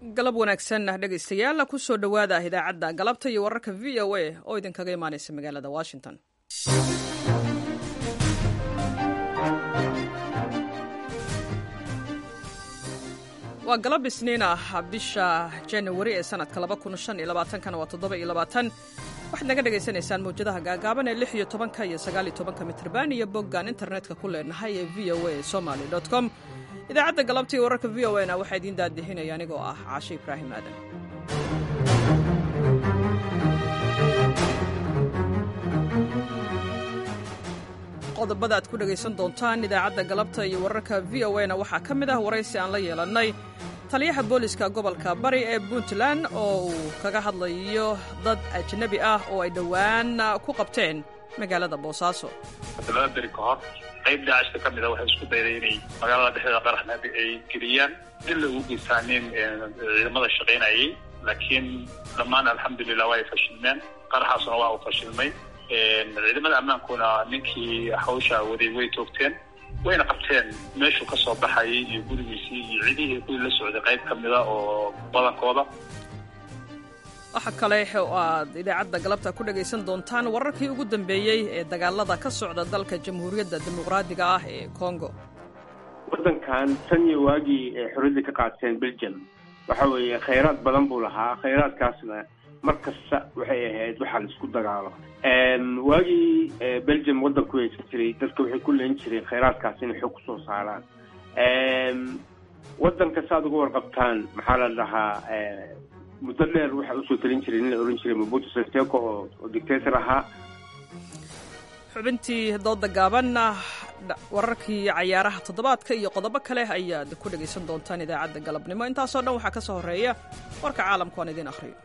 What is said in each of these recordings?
galab wanaagsan dhegaystayaal kusoo dhowaada idaacadda galabta iyo wararka v o a oo idinkaga imaanaysa magaalada washington waa galab isniin ah bisha januari ee sanadka kana waa waxaad naga dhagaysanaysaan mawjadaha gaagaaban ee lix iyo tobanka iyo sagaaliyo tobanka mitrban iyo boggaan internetka ku leenahay ee v o a somaly com idaacadda galabtii wararka v o a na waxaa idiin daadihinaya anigoo ah caashe ibraahim aadan qodobada aad ku dhegaysan doontaan idaacadda galabta iyo wararka v o a na waxaa ka mid ah waraysi aan la yeelannay taliyaha booliska gobolka bari ee puntland oo uu kaga hadlayo dad ajnabi ah oo ay dhowaan ku qabteen magaalada boosaaso laba beri ka hor qayb daacishka ka mida waxay isku dayday inay magaalada dhexdeeda qaraxna ay geliyaan dil ugu geystaanin ciidamada shaqaynayay laakiin dhammaan alxamdulilah waa ay fashilmeen qaraxaasuna waa uu fashilmay ciidamada ammaankuna ninkii hawsha waday way toogteen wayna qabteen meeshuu ka soo baxayay iyo gurigiisii iyo cidihii kuwii la socday qayb ka mida oo badankooda waxa kale oo aad idaacadda galabta ku dhagaysan doontaan wararkii ugu dambeeyey ee dagaalada ka socda dalka jamhuuriyadda dimuqraadiga ah ee congo waddankan tan iyo waagii ay xorriyadda ka qaateen belgium waxa weeye khayraad badan buu lahaa khayraadkaasna mar kasta waxay ahayd waxaa la isku dagaalo waagii belgium waddanku haysan jiray dadka waxay ku leen jireen khayraadkaas inay xog kusoo saaraan waddanka saaad uga warqabtaan maxaa la dhahaa muddo dheer waxaa usoo talin jiray nin la ohan jiray mobutu seseko oo oo dictator ahaa xubintii dooda gaabanna wararkii cayaaraha toddobaadka iyo qodobo kale ayaad ku dhegaysan doontaan idaacadda galabnimo intaasoo dhan waxaa ka soo horreeya warka caalamku aan idiin akhriyo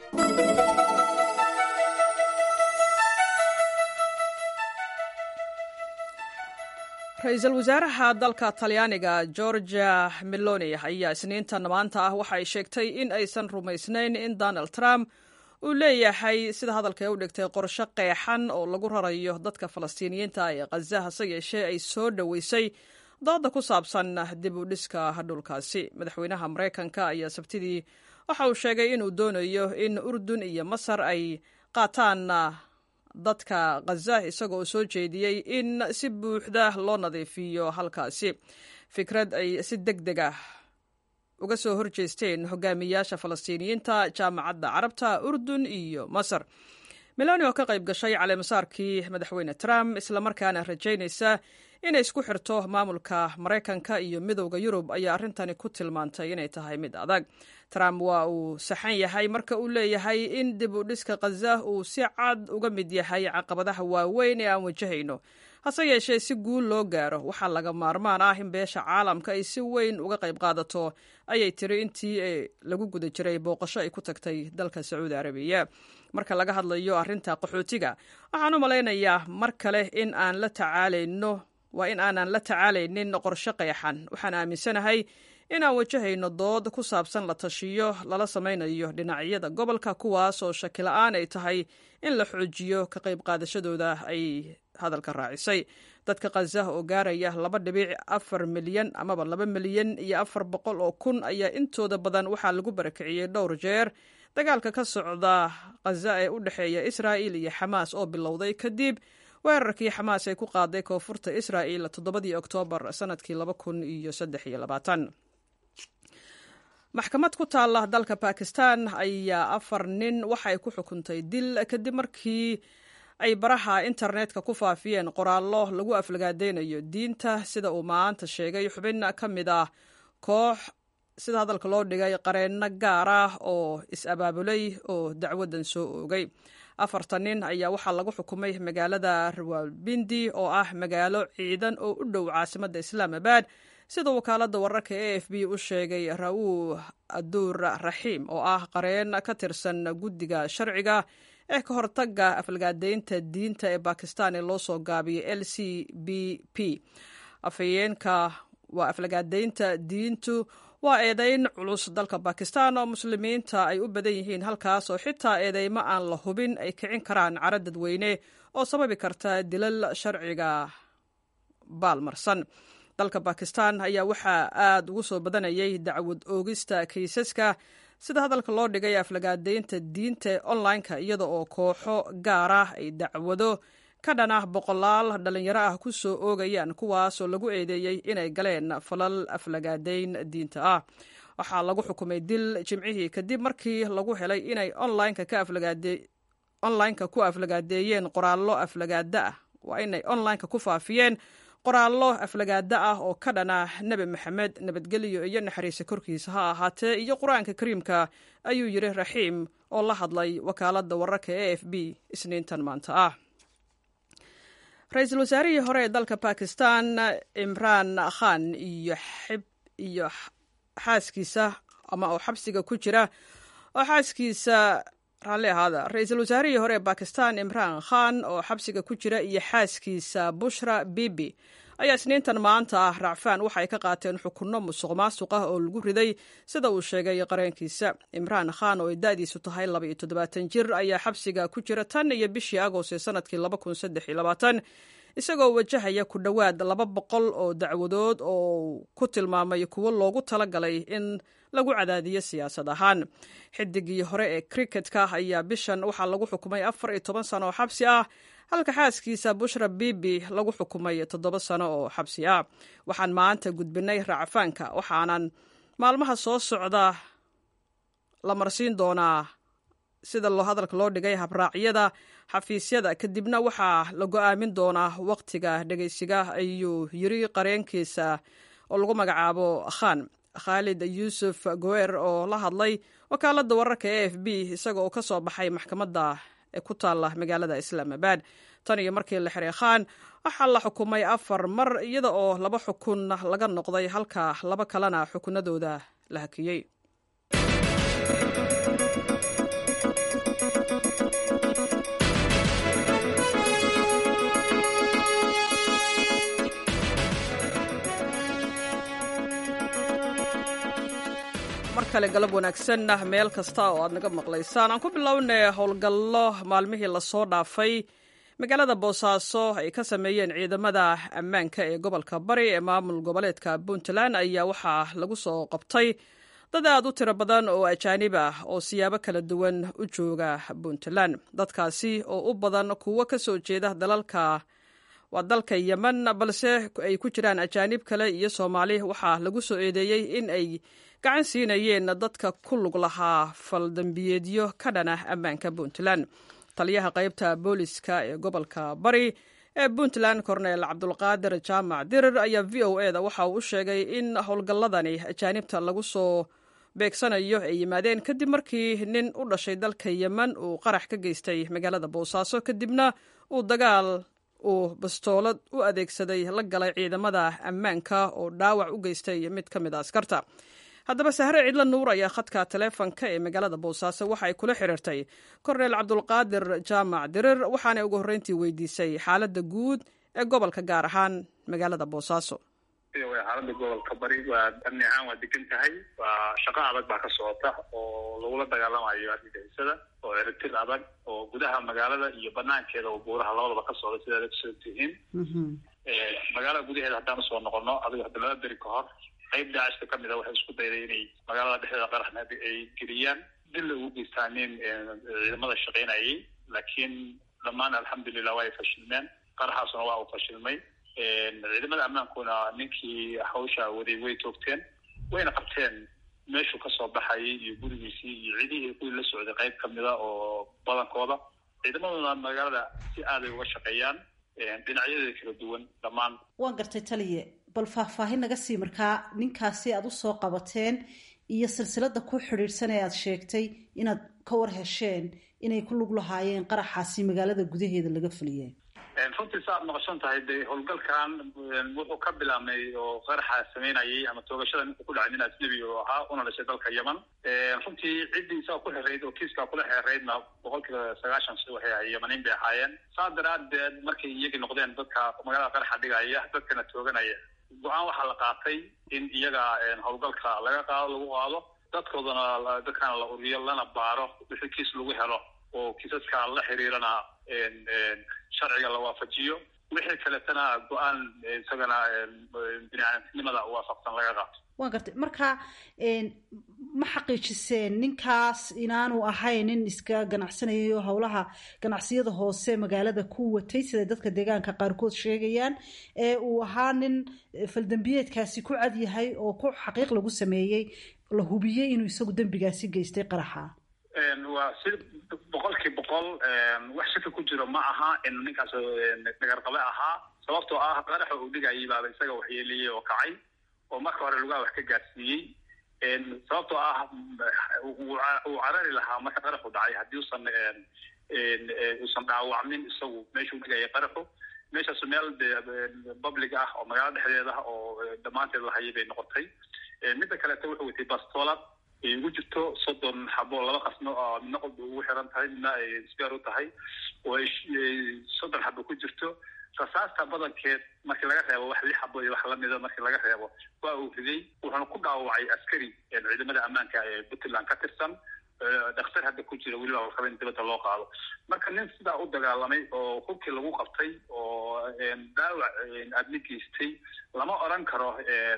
ra-iisul wasaaraha dalka talyaaniga georgia meloni ayaa isniintan maanta ah waxa ay sheegtay in aysan rumaysnayn in donald trump uu leeyahay sida hadalka ee u dhigtay qorsho qeexan oo lagu rarayo dadka falastiiniyiinta ee khaza hase yeeshee ay soo dhoweysay dooda ku saabsan dib u dhiska dhulkaasi madaxweynaha maraykanka ayaa sabtidii waxa uu sheegay inuu doonayo in urdun iyo masar ay qaataan dadka khaza isagoo soo jeediyey in si buuxda loo nadiifiyo halkaasi fikrad ay si deg deg ah uga soo horjeesteen hogaamiyaasha falastiiniyiinta jaamacadda carabta urdun iyo masar meloni oo ka qayb gashay caleemasaarkii madaxweyne trump islamarkaana rajaynaysa inay isku xirto maamulka maraykanka iyo midowda yurub ayaa arrintani ku tilmaantay inay tahay mid adag trump waa uu saxan yahay marka uu leeyahay in dib u dhiska khaza uu si cad uga mid yahay caqabadaha waaweyn ee aan wajahayno hase yeeshee si guul loo gaaro waxaa laga maarmaan ah in beesha caalamka ay si weyn uga qayb qaadato ayay tiri intii lagu guda jiray booqasho ay ku tagtay dalka sacuudi arabiya marka laga hadlayo arrinta qaxootiga waxaan u malaynayaa mar kale in aan la tacaalayno waa in aanan la tacaalaynin qorshe qeexan waxaan aaminsanahay inaan wajahayno dood ku saabsan la tashiyo lala samaynayo dhinacyada gobolka kuwaas oo shakila-aan ay tahay in la xoojiyo ka qayb qaadashadooda ay hadalka raacisay dadka khaza oo gaaraya laba dhibic afar milyan amaba laba milyan iyo afar boqol oo kun ayaa intooda badan waxaa lagu barakiciyey dhowr jeer dagaalka ka socda khaza ee u dhexeeya israa'il iyo xamaas oo bilowday kadib weerarkii xamaas ay ku qaaday koonfurta israa'il toddobadii oktoobar sanadkii laba kun iyo saddex iyo labaatan maxkamad ku taalla dalka bakistan ayaa afar nin waxa ay ku xukuntay dil kadib markii ay baraha internetka ku faafiyeen qoraallo lagu aflagaadeynayo diinta sida uu maanta sheegay xubin ka mid ah koox sida hadalka loo dhigay qareenno gaar ah oo is-abaabulay oo dacwadan soo oogay afarta nin ayaa waxaa lagu xukumay magaalada rawalbindi oo ah magaalo ciidan oo u dhow caasimadda islaamabad sida wakaaladda wararka e f b u sheegay ra-uu aduur raxiim oo ah qareen ka tirsan guddiga sharciga ee ka hortaga aflagaadeynta diinta ee bakistan ee loo soo gaabiyay l c b p afhayeenka waa aflagaadeynta diintu waa eedayn culus dalka bakistan oo muslimiinta ay u badan yihiin halkaas oo xitaa eedeymo aan la hubin ay kicin karaan caro dadweyne oo sababi karta dilal sharciga baalmarsan dalka bakistan ayaa waxaa aada ugu soo badanayay dacwad oogista kaysaska sida hadalka loo dhigay aflagaadeynta diinta online-ka iyada oo kooxo gaar ah ay dacwado ka dhan ah boqolaal dhalinyaro ah ku soo oogayaan kuwaasoo lagu eedeeyey inay galeen falal aflagaadeyn diinta ah waxaa lagu xukumay dil jimcihii kadib markii lagu helay inay onlineka ku aflagaadeeyeen qoraallo aflagaada ah waa inay onlineka ku faafiyeen qoraallo aflagaada ah oo ka dhan ah nebi maxamed nabadgelyo iyo naxariisa korkiisa ha ahaatee iyo qur-aanka kariimka ayuu yidhi raxiim oo la hadlay wakaaladda wararka e f b isniintan maanta ah ra-iisul wasaarihii hore ee dalka bakistan imraan khan iyo iyo xaaskiisa ama oo xabsiga ku jira oo xaaskiisa raalli ahaada ra-iisul wasaarihii hore ee bakistan imraan khan oo xabsiga ku jira iyo xaaskiisa bushra bibi ayaa isniintan maanta ah racfaan waxa ay ka qaateen xukunno musuq maasuq ah oo lagu riday sida uu sheegay qareenkiisa imraan khan oo ay da-diisu tahay laba iyo toddobaatan jir ayaa xabsiga ku jira tan iyo bishii agost ee sanadkii laba kun saddex iyo labaatan isagoo wajahaya ku dhowaad laba boqol oo dacwadood oo ku tilmaamay kuwo loogu talagalay in lagu cadaadiyo siyaasad ahaan xidigii hore ee criketka ayaa bishan waxaa lagu xukumay afar iyo toban sano oo xabsi ah halka xaaskiisa bushra bibi lagu xukumay toddoba sano oo xabsi ah waxaan maanta gudbinay racfaanka waxaanan maalmaha soo socda la marsiin doonaa sida loo hadalka loo dhigay habraacyada xafiisyada kadibna waxaa la go-aamin doonaa waqtiga dhegeysiga ayuu yiri qareenkiisa oo lagu magacaabo khan khaalid yuusuf gower oo la hadlay wakaaladda wararka e f b isaga oo ka soo baxay maxkamadda ee ku taalla magaalada islaamabad tan iyo markii la xiray khan waxaa la xukumay afar mar iyada oo laba xukun laga noqday halka laba kalena xukunadooda la hakiyey mar kale galab wanaagsan meel kasta oo aad naga maqlaysaan aan ku bilownay howlgallo maalmihii lasoo dhaafay magaalada boosaaso ay ka sameeyeen ciidamada ammaanka ee gobolka bari ee maamul goboleedka puntland ayaa waxaa lagu soo qabtay dad aad u tiro badan oo ajaanib ah oo siyaabo kala duwan u jooga puntland dadkaasi oo u badan kuwo ka soo jeeda dalalka waa dalka yemen balse ay ku jiraan ajaanib kale iyo soomaali waxaa lagu soo eedeeyey in ay gacan siinayeen dadka ku lug lahaa faldambiyeedyo ka dhan ah ammaanka puntland taliyaha qaybta booliska ee gobolka bari ee puntland korneel cabdulqaadir jaamac dirir ayaa v o e da waxa uu u sheegay in howlgalladani ajaanibta lagu soo beegsanayo ay yimaadeen kadib markii nin u dhashay dalka yemen uu qarax ka geystay magaalada boosaaso kadibna uu dagaal uu bastoolad u adeegsaday la galay ciidamada ammaanka oo dhaawac u geystay mid ka mid a askarta haddaba sahre cidlo nuur ayaa khadka taleefonka ee magaalada boosaaso waxa ay kula xiriirtay korneel cabdulqaadir jaamac dirir waxaanay ugu horreyntii weydiisay xaaladda guud ee gobolka gaar ahaan magaalada boosaaso xaaladda gobolka bari waa amni ahaan waa degan tahay waa shaqo adag baa ka socota oo lagula dagaalamayo argagixisada oo ciritir adag oo gudaha magaalada iyo banaankeeda oo buuraha labadaba ka socda sidaad ogsoon tihiin magaalada gudaheeda haddaan usoo noqono adigo hadda laba beri ka hor qayb daacishka ka mid a waxay isku dayday inay magaalada dhexdeeda qaraxna ay geliyaan dil la ugu geystaanin ciidamada shaqaynayay laakiin dhammaan alxamdulilah waa ay fashilmeen qaraxaasuna waa uu fashilmay ciidamada ammaankuna ninkii hawsha waday way toogteen wayna qabteen meeshuu kasoo baxayay iyo gurigiisii iyo cidihii kuwii la socday qayb kamida oo badankooda ciidamaduna magaalada si aaday uga shaqeeyaan dhinacyadeeda kala duwan dhammaan waan gartay taliye bal faahfaahin naga sii markaa ninkaasi aada usoo qabateen iyo silsilada ku xidhiidhsan ee aada sheegtay inaad ka war hesheen inay ku lug lahaayeen qaraxaasi magaalada gudaheeda laga fuliyeen runtii sa aad noqosan tahay de howlgalkan wuxuu ka bilaabmay oo qaraxa sameynayay ama toogashada ninkuu ku dhacay nin ajnebi oo ahaa una dhashay dalka yemen runtii ciddii isaga ku xereyd oo kiiskaa kula xereydna boqol kiiba sagaashan si waxay ahay yemaniin bay ahaayeen saa daraadeed markay iyagii noqdeen dadka magaalada qaraxa dhigaya dadkana tooganaya go-aan waxaa la qaatay in iyaga howlgalka laga qaado lagu qaado dadkoodana dadkana la uriyo lana baaro wixii kiis lagu helo oo kiisaska la xiriirana sharciga la waafajiyo wixii kaletana go-aan isagana biniaadamnimada waafaqsan laga qaato waan gartay marka ma xaqiijiseen ninkaas inaanu ahayn nin iska ganacsanayo howlaha ganacsiyada hoose magaalada ku watay sida dadka deegaanka qaarkood sheegayaan ee uu ahaa nin faldambiyeedkaasi ku cad yahay oo ku xaqiiq lagu sameeyey la hubiyey inuu isagu dembigaasi geystay qaraxa waa si boqolkii boqol wax shaki ku jiro ma aha in ninkaas dhagarqabe ahaa sababtoo ah qaraxa uu dhigayay baaba isaga waxyeeliyey oo kacay oo marka hore lugaha wax ka gaarsiiyey sababtoo ah uu carari lahaa marka qaraxu dhacay haddii usan uusan dhaawacmin isagu meeshuu dhigayay qaraxu meeshaasu meel de public ah oo magaalo dhexdeeda oo dhammaanteed lahayay bay noqotay midda kaleeto wuxuu watay bastoolad ay ugu jirto soddon xabo laba qasno oo midna qolba ugu xiran tahay midna ay sbeer u tahay oo ay soddon xabo ku jirto rasaasta badankeed markii laga reebo wax lix xabo iyo wax lamida markii laga reebo waa uu riday wuxuuna ku dhaawacay askari ciidamada ammaanka ee puntland ka tirsan dhakhtar hadda ku jira weliba warqaba in dibadda loo qaado marka nin sidaa u dagaalamay oo hubkii lagu qabtay oo dhaawac aadmi geystay lama oran karo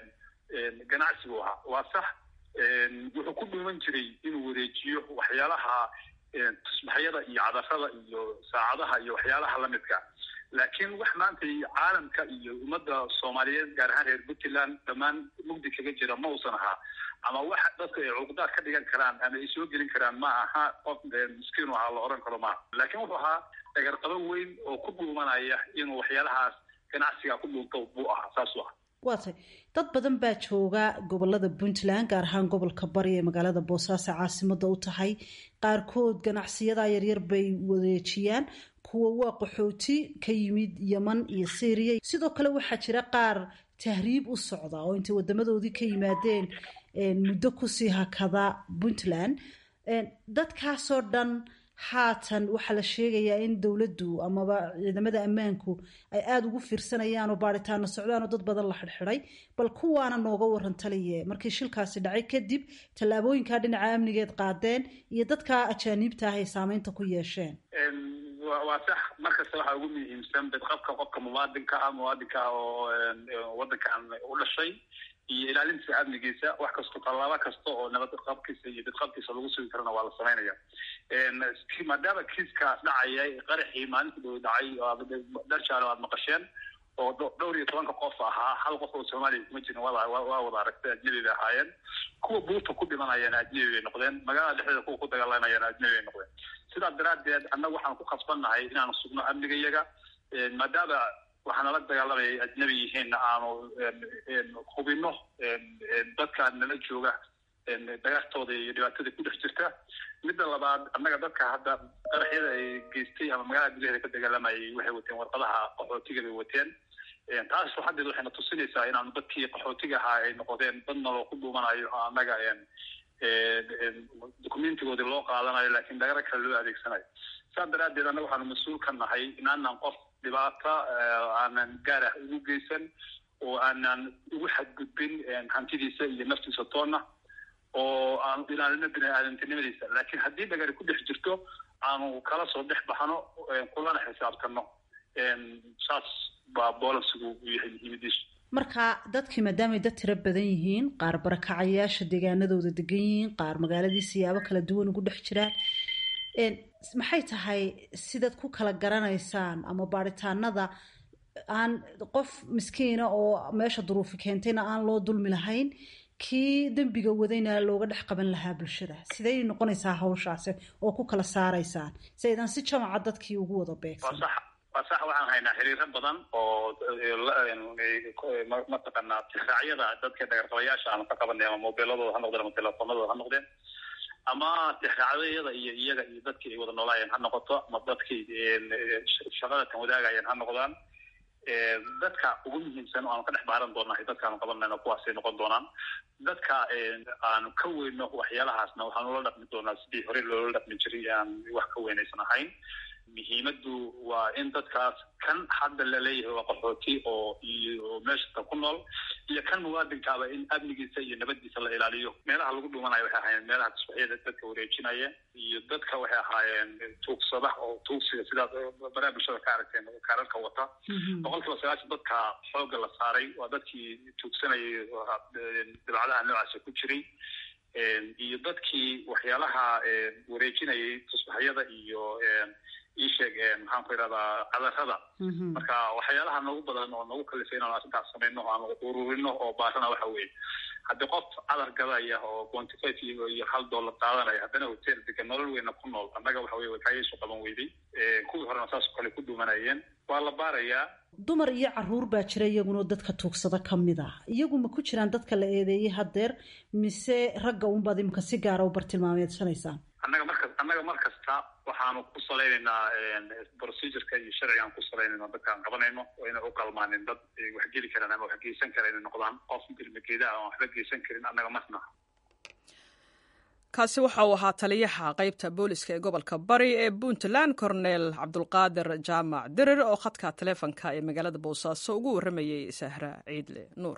ganacsigu ahaa waa sax wuxuu ku dhuuman jiray inuu wareejiyo waxyaalaha tusbaxyada iyo cadarada iyo saacadaha iyo waxyaalaha lamidka laakiin wax maanta caalamka iyo ummadda soomaaliyeed gaar ahaan reer puntland dhammaan mugdi kaga jira ma uusan ahaa ama wax dadku ay cuqdaad ka dhigan karaan ama ay soo gelin karaan ma aha qof miskiinu ahaa la oran karo maaha laakiin wuxuu ahaa dhagarqabo weyn oo ku dhuumanaya inuu waxyaalahaas ganacsiga ku dhuunto buu ahaa saasuu ahaa waa tay dad badan baa jooga gobolada puntland gaar ahaan gobolka bari ee magaalada boosaaso caasimada u tahay qaarkood ganacsiyada yaryar bay wareejiyaan kuwa waa qaxooti ka yimid yeman iyo syriya sidoo kale waxaa jira qaar tahriib u socda oo intay wadamadoodii ka yimaadeen muddo kusii hakada puntland dadkaasoo dhan haatan waxaa la sheegayaa in dowladdu amaba ciidamada ammaanku ay aada ugu fiirsanayaan oo baaritaano socdaan oo dad badan la xidhxidhay bal kuwaana nooga waran taliye markii shilkaasi dhacay kadib tallaabooyinkaa dhinaca amnigeed qaadeen iyo dadka ajaaniibta ah ay saameynta ku yeesheen waa sax markasta waxaa ugu muhiimsan badqabka qofka muwaadinka ah muwaadinka ah oo wadankan u dhashay iyo ilaalintiisa amnigiisa wax kasto tallaabo kasta oo nabadqabkiisa iyo bidqabkiisa lagu sugi karana waa la samaynaya maadaama kiiskaas dhacaya qaraxii maalinta dhow dhacay dharjaalo aad maqasheen oo dhowr iyo tobanka qof ahaa hal qof oo soomaaliya kuma jirin waa wada aragtay ajnabi bay ahaayeen kuwa buurta ku dhimanayana ajnabi bay noqdeen magaalada dhexdeeda kuwa ku dagaalamayana ajnabi bay noqdeen sidaa daraaddeed annaga waxaan ku khasbannahay inaanu sugno amnigayaga maadaama waxaa nala dagaalamaya ajnabi yihiinna aanu hubino dadka nala jooga dhagartooda iyo dhibaatada ku dhex jirta midda labaad annaga dadka hadda qaraxyada ay geystay ama magaalada gudaheeda ka dagaalamayay waxay wateen warqadaha qaxootiga bay wateen taas haddeed waxayna tusinaysaa inaanu dadkii qaxootiga ahaa ay noqdeen dad naloo ku dhuumanayo oo annaga documentigoodii loo qaadanayo laakiin dhagaro kale loo adeegsanayo saa daraaddeed annaga waxaanu mas-uul ka nahay inaanan qof dhibaata aanan gaar ah ugu geysan oo aanan ugu xadgudbin hantidiisa iyo naftiisa toonna oo aanu ilaalino bini-aadantinimadiisa laakiin haddii dhagari ku dhex jirto aanu kala soo dhex baxno kulana xisaabtano saas baa boolansigu u yahay muhiimadiisu marka dadkii maadaamay dad tiro badan yihiin qaar barakacayaasha deegaanadooda degan yihiin qaar magaaladii siyaabo kala duwan ugu dhex jiraan maxay tahay sidaad ku kala garanaysaan ama baaritaanada aan qof miskiina oo meesha duruufi keentayna aan loo dulmi lahayn kii dembiga wadayna looga dhex qaban lahaa bulshada siday noqonaysaa hawshaasi oo ku kala saaraysaan si aydan si jamaca dadkii ugu wada beegsan waa sax waxaan haynaa xiriiro badan oo mataqaanaa tixraacyada dadka dhagarqabayaasha aanu ka qabanay ama mobiiladooda ha noqdeen ama telefoonadooda ha noqdeen ama tixraacyada iyo iyaga iyo dadkii ay wada noolaayeen ha noqoto ama dadkii shaqada tan wadaagayeen ha noqdaan dadka ugu muhiimsan oo aanu ka dhex baaran doonahay dadkaanu qabanayno kuwaasay noqon doonaan dadka aanu ka weyno waxyaalahaasna waxaanu la dhaqmi doonaa sidii hore loola dhaqmi jiray aan wax ka weynaysan ahayn muhiimaddu waa in dadkaas kan hadda laleeyahay waa qaxooti oo iyo meeshata ku nool iyo kan muwaadinkaaba in amnigiisa iyo nabadiisa la ilaaliyo meelaha lagu dhumanayo waxay ahaayeen meelaha tusbaxyada dadka wareejinaya iyo dadka waxay ahaayeen tuugsada oo tuugsiga sidaas baraha bulshada ka aragteen kaararka wata boqol kiiba sagaashan dadka xoogga la saaray waa dadkii tuugsanayay dabacdaha noocaasa ku jiray iyo dadkii waxyaalaha wareejinayay tusbaxyada iyo iisheeg maxaan ku idhahdaa cadarada marka waxyaalaha nagu badan oo nagu kalifay inaan arrintaas samayno aan ururino oo baarana waxa weeye haddii qof cadar gadaya oo twenty five iyo hal dollar qaadanaya haddana hotel degan nolol weyna ku nool annaga waxa weye wakaayasu qaban weyday kuwii horena saas kale ku dhumanayeen waa la baarayaa dumar iyo caruur baa jira iyaguna dadka tuugsada ka mid ah iyagu ma ku jiraan dadka la eedeeyey haddeer mise ragga unbaad imika si gaara u bartilmaameedsanaysaan annaga marka annaga mar kasta waxaanu ku salaynaynaa procedureka iyo sharcigaan ku salaynayna dadkaan qabanayno oo inay u qalmaanin dad wax geli karaan ama wax geysan kara inay noqdaan qof ilmageeda aan waxba geysan karin annaga masna kaasi waxa uu ahaa taliyaha qaybta booliska ee gobolka bari ee puntland cornel cabdulqaadir jaamac dirir oo khadka taleefonka ee magaalada boosaaso ugu warramayey sahra ciidle nuur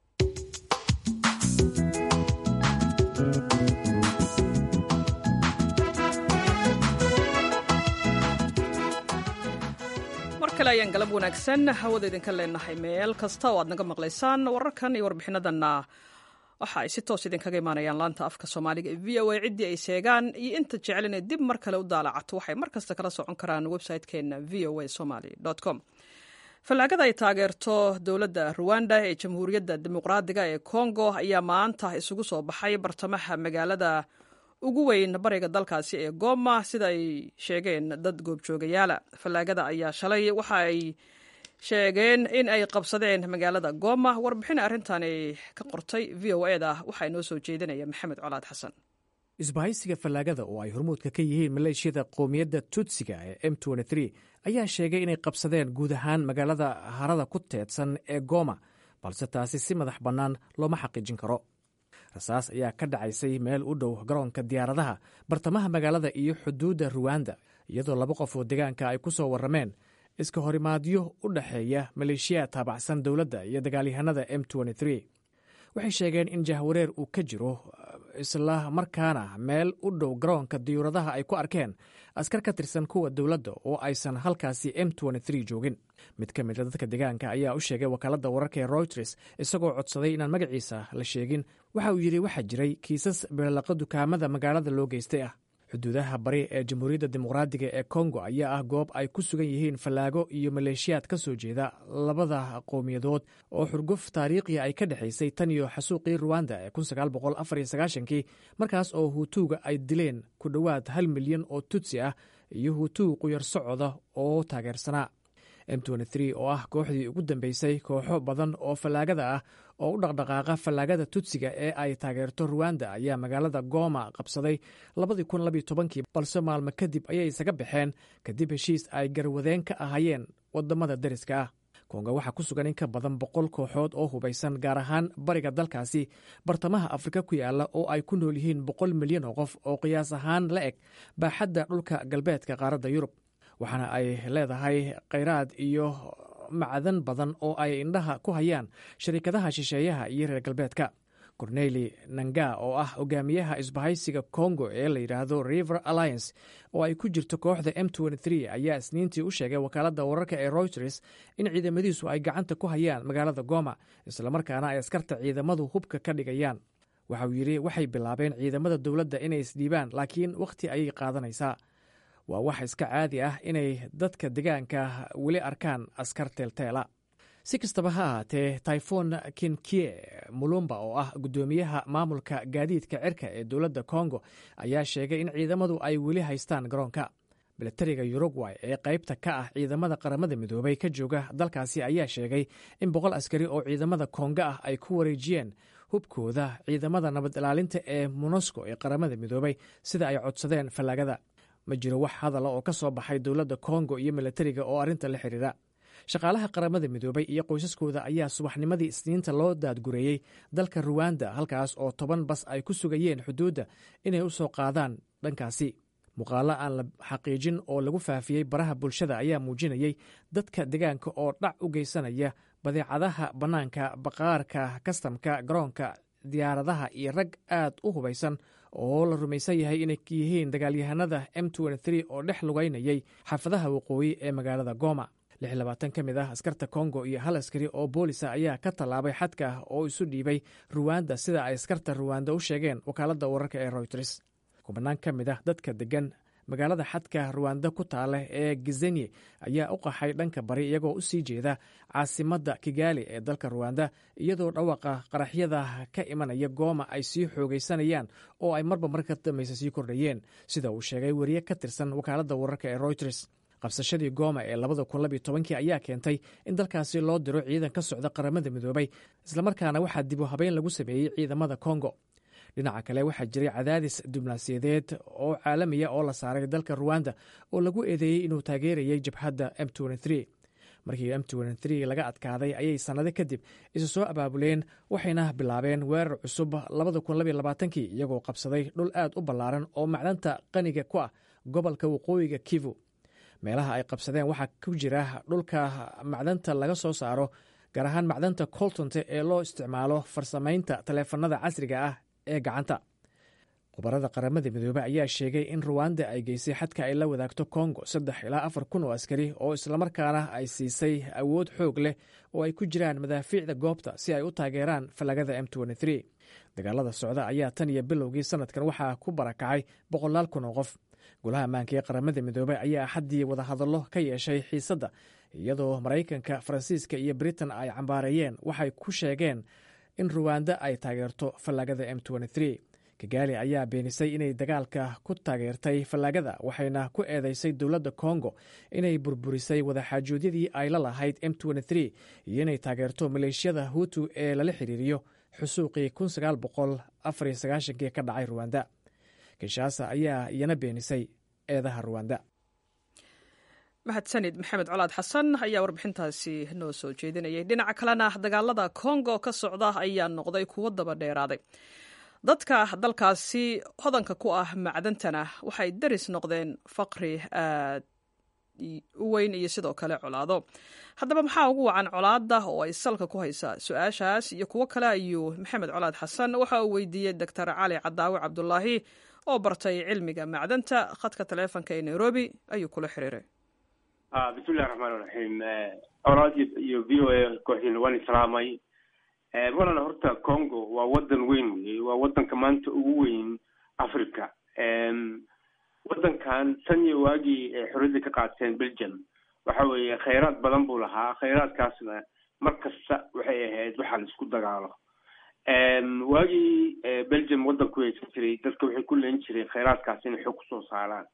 mar kale ayaan galab wanaagsan hawada idinka leenahay meel kasta oo aad naga maqlaysaan wararkan iyo warbixinadanna waxa ay si toos idinkaga imaanayaan laanta afka soomaaliga ee v o a ciddii ay sheegaan iyo inta jecel inay dib mar kale u daalacato waxay mar kasta kala socon karaan website-keena v o a somaly com fallaagada ay taageerto dowladda ruwanda ee jamhuuriyadda dimuqraadiga ee congo ayaa maanta isugu soo baxay bartamaha magaalada ugu weyn bariga dalkaasi ee goma sida ay sheegeen dad goobjoogayaala fallaagada ayaa shalay waxa ay sheegeen in ay qabsadeen magaalada goma warbixin arrintani ka qortay v o eda waxaa inoo soo jeedinaya maxamed colaad xasan isbahaysiga fallaagada oo ay hormuudka ka yihiin maleeshiyada qowmiyadda tutsiga ee m ayaa sheegay inay qabsadeen guud ahaan magaalada harada ku teedsan ee goma balse taasi si madax bannaan looma xaqiijin karo rasaas ayaa ka dhacaysay meel u dhow garoonka diyaaradaha bartamaha magaalada iyo xuduudda ruwanda iyadoo laba qof oo deegaanka ay ku soo warrameen iska horimaadyo u dhexeeya maleeshiyaad taabacsan dowladda iyo dagaalyahanada m waxay sheegeen in jahwareer uu ka jiro isla markaana meel u dhow garoonka diyuuradaha ay ku arkeen askar ka tirsan kuwa dowladda oo aysan halkaasi m joogin mid ka mida dadka deegaanka ayaa u sheegay wakaaladda wararka ee routers isagoo codsaday inaan magaciisa la sheegin waxa uu yidhi waxaa jiray kiisas beelaqa dukaamada magaalada loo geystay ah xuduudaha bari ee jamhuuriyadda dimuqraadiga ee kongo ayaa ah goob ay ku sugan yihiin fallaago iyo maleeshiyaad ka soo jeeda labada qowmiyadood oo xurguf taariikhi ay ka dhexaysay tan iyo xasuuqii ruwanda ee kii markaas oo huutuuga ay dileen ku dhowaad hal milyan oo tutsi ah iyo huutuu quyar socoda oo taageersanaa m oo ah kooxdii ugu dambeysay kooxo badan oo fallaagada ah oo u dhaqdhaqaaqa fallaagada tutsiga ee ay taageerto ruwanda ayaa magaalada goma qabsaday balse maalmo kadib ayay isaga baxeen kadib heshiis ay garwadeen ka ahayeen wadamada deriska ah konga waxaa ku sugan in ka badan boqol kooxood oo hubaysan gaar ahaan bariga dalkaasi bartamaha afrika ku yaala oo ay ku nool yihiin boqol milyan oo qof oo qiyaas ahaan la eg baaxadda dhulka galbeedka qaaradda yurub waxaana ay leedahay khayraad iyo macdan badan oo ay indhaha ku hayaan sharikadaha shisheeyaha iyo reer galbeedka corneli nanga oo ah hogaamiyaha isbahaysiga congo ee la yidhaahdo river alliance oo ay ku jirto kooxda m ayaa isniintii u sheegay wakaaladda wararka ee reuters in ciidamadiisu ay gacanta ku hayaan magaalada goma islamarkaana ay askarta ciidamadu hubka ka dhigayaan waxa uu yidhi waxay bilaabeen ciidamada dowladda inay isdhiibaan laakiin wakhti ayay qaadanaysaa waa wax iska caadi ah inay dadka degaanka weli arkaan askar teelteela si kastaba ha ahaatee tyfon kinkie mulumba oo ah guddoomiyaha maamulka gaadiidka cirka ee dowladda kongo ayaa sheegay in ciidamadu ay weli haystaan garoonka milatariga urugway ee qaybta ka ah ciidamada qaramada midoobay ka jooga dalkaasi ayaa sheegay in boqol askari oo ciidamada konga ah ay ku wareejiyeen hubkooda ciidamada nabad ilaalinta ee monosco ee qaramada midoobay sida ay codsadeen fallaagada ma jiro wax hadala oo ka soo baxay dowladda kongo iyo milatariga oo arrinta la xiriira shaqaalaha qaramada midoobay iyo qoysaskooda ayaa subaxnimadii isniinta loo daadgureeyey dalka ruwanda halkaas oo toban bas ay ku sugayeen xuduudda inay u soo qaadaan dhankaasi muuqaalo aan la xaqiijin oo lagu faafiyey baraha bulshada ayaa muujinayey dadka deegaanka oo dhac u geysanaya badeecadaha bannaanka baqaarka kastamka garoonka diyaaradaha iyo rag aad u hubaysan oo la rumaysan yahay inay yihiin dagaalyahanada m oo dhex lugaynayay xaafadaha waqooyi ee magaalada goma ka mid ah askarta kongo iyo hal askari oo boolisa ayaa ka tallaabay xadka oo isu dhiibay ruwanda sida ay askarta ruwanda u sheegeen wakaaladda wararka ee royters kubanaan ka mid ah dadka degan magaalada xadka ruwanda ku taale ee gizenye ayaa u qaxay dhanka bari iyagoo u sii jeeda caasimadda kigaali ee dalka ruwanda iyadoo dhawaqa qaraxyada ka imanaya gooma ay sii xoogaysanayaan oo ay marba marka dambaysa sii kordhayeen sida uu sheegay weriye ka tirsan wakaaladda wararka ee royters qabsashadii gooma ee labada kun labiyo tobankii ayaa keentay in dalkaasi loo diro ciidan ka socda qaramada midoobay islamarkaana waxaa dibu habeyn lagu sameeyey ciidamada kongo dhinaca kale waxaa jiray cadaadis diblomaasiyadeed oo caalamiya oo la saaray dalka ruwanda oo lagu eedeeyey inuu taageerayay jabhadda m markii m laga adkaaday ayay sannado kadib isu soo abaabuleen waxayna bilaabeen weerar cusub kii iyagoo qabsaday dhul aad u ballaaran oo macdanta qaniga ku ah gobolka waqooyiga kivu meelaha ay qabsadeen waxaa ku jira dhulka macdanta laga soo saaro gaar ahaan macdanta coltonte ee loo isticmaalo farsamaynta taleefanada casriga ah ee gacanta khubarada qaramada midoobey ayaa sheegay in ruwanda ay geysay xadka ay la wadaagto kongo saddex ilaa afar kun oo askari oo islamarkaana ay siisay awood xoog leh oo ay ku jiraan madaafiicda goobta si ay u taageeraan fallagada m dagaalada socda ayaa tan iyo bilowgii sanadkan waxaa ku barakacay boqolaal kun oo qof golaha ammaanka ee qaramada midoobey ayaa axaddii wadahadallo ka yeeshay xiisadda iyadoo maraykanka faransiiska iyo britain ay cambaareeyeen waxay ku sheegeen in ruwanda ay taageerto fallaagada m kigaali ayaa beenisay inay dagaalka ku taageertay fallaagada waxayna ku eedeysay dowladda kongo inay burburisay wadaxaajoodiyadii ay la lahayd m iyo inay taageerto maleeshiyada hutu ee lala xiriiriyo xusuuqii kii ka dhacay ruwanda kinshasa ayaa iyana beenisay eedaha ruwanda mahadsanid maxamed colaad xasan ayaa warbixintaasi noo soo jeedinayay dhinaca kalena dagaalada kongo ka socda ayaa noqday kuwo daba dheeraaday dadka dalkaasi hodanka ku ah macdantana waxay daris noqdeen faqri aad u weyn iyo sidoo kale colaado haddaba maxaa ugu wacan colaada oo ay salka ku haysaa su-aashaas iyo kuwo kale ayuu maxamed colaad xasan waxa uu weydiiyey doctor cali cadaawe cabdulaahi oo bartay cilmiga macdanta khadka taleefonka ee nairobi ayuu kula xiriiray bismillahi raxmaan raxiim colaad iyo v o a kooxdiina waan islaamay walana horta congo waa wadan weyn wey waa wadanka maanta ugu weyn africa wadankan tan iyo waagii xorriyadda ka qaateen belgium waxa weeye khayraad badan buu lahaa khayraadkaasna mar kasta waxay ahayd waxaa la isku dagaalo waagii belgium wadanku haysan jiray dadka waxay ku leen jireen khayraadkaas inay xoog kusoo saaraan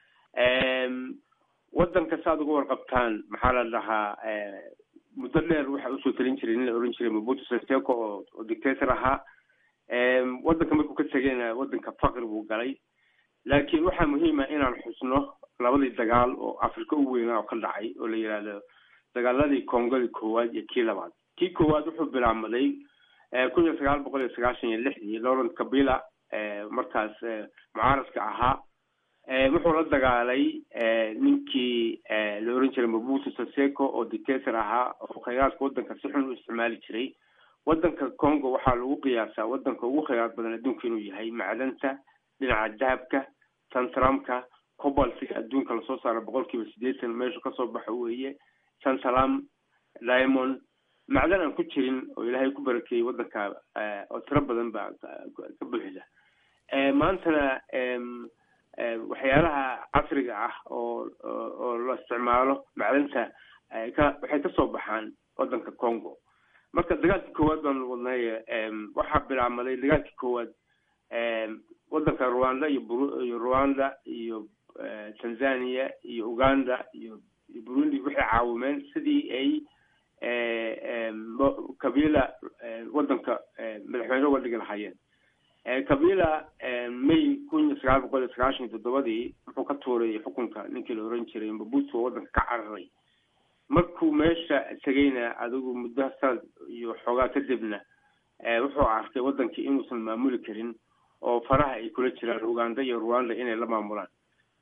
wadanka saaad uga warqabtaan maxaa la dhahaa muddo dheer waxaa usoo talin jiray nin la oran jiray mabuto seseko oo oo dictator ahaa wadanka markuu ka tegayna wadanka faqri buu galay laakiin waxaa muhiima inaan xusno labadii dagaal oo africa u weynaa oo ka dhacay oo la yidhaahdo dagaaladii kongadii koowaad iyo kii labaad kii koowaad wuxuu bilaabmaday kun iyo sagaal boqol iyo sagaashan iyo lixdii laurent kabila markaas mucaaradka ahaa wuxuu la dagaalay ninkii la oran jiray mabuto seseko oo dictator ahaa oo khayraadka wadanka si xun u isticmaali jiray wadanka congo waxaa lagu qiyaasaa wadanka ugu khayraad badan adduunka inuu yahay macdanta dhinaca dahabka tantramka cobaltiga adduunka lasoo saaro boqol kiiba sideetan meeshu kasoo baxo weeye tantalam diamond macdan aan ku jirin oo ilaahay ku barakeeyey wadanka oo tiro badan baa ka buuxda maantana waxyaalaha casriga ah oo oo la isticmaalo macdanta ka waxay kasoo baxaan wadanka congo marka dagaalkii koowaad baanu wadnay waxaa bilaabmaday dagaalkii koowaad wadanka rwanda iyo iyo rwanda iyo tanzania iyo uganda iyo iyo burundi waxay caawimeen sidii ay kabila wadanka madaxweyne uga dhigi lahaayeen kabila may kun iyo sagaal boqol iyo sagaashan iyo toddobadii wuxuu ka tuuray xukunka ninkii la oran jiray mabuto oo wadanka ka cararay markuu meesha tegayna adigu muddo sanad iyo xoogaa kadibna wuxuu arkay wadankii inuusan maamuli karin oo faraha ay kula jiraan uganda iyo rwanda inay la maamulaan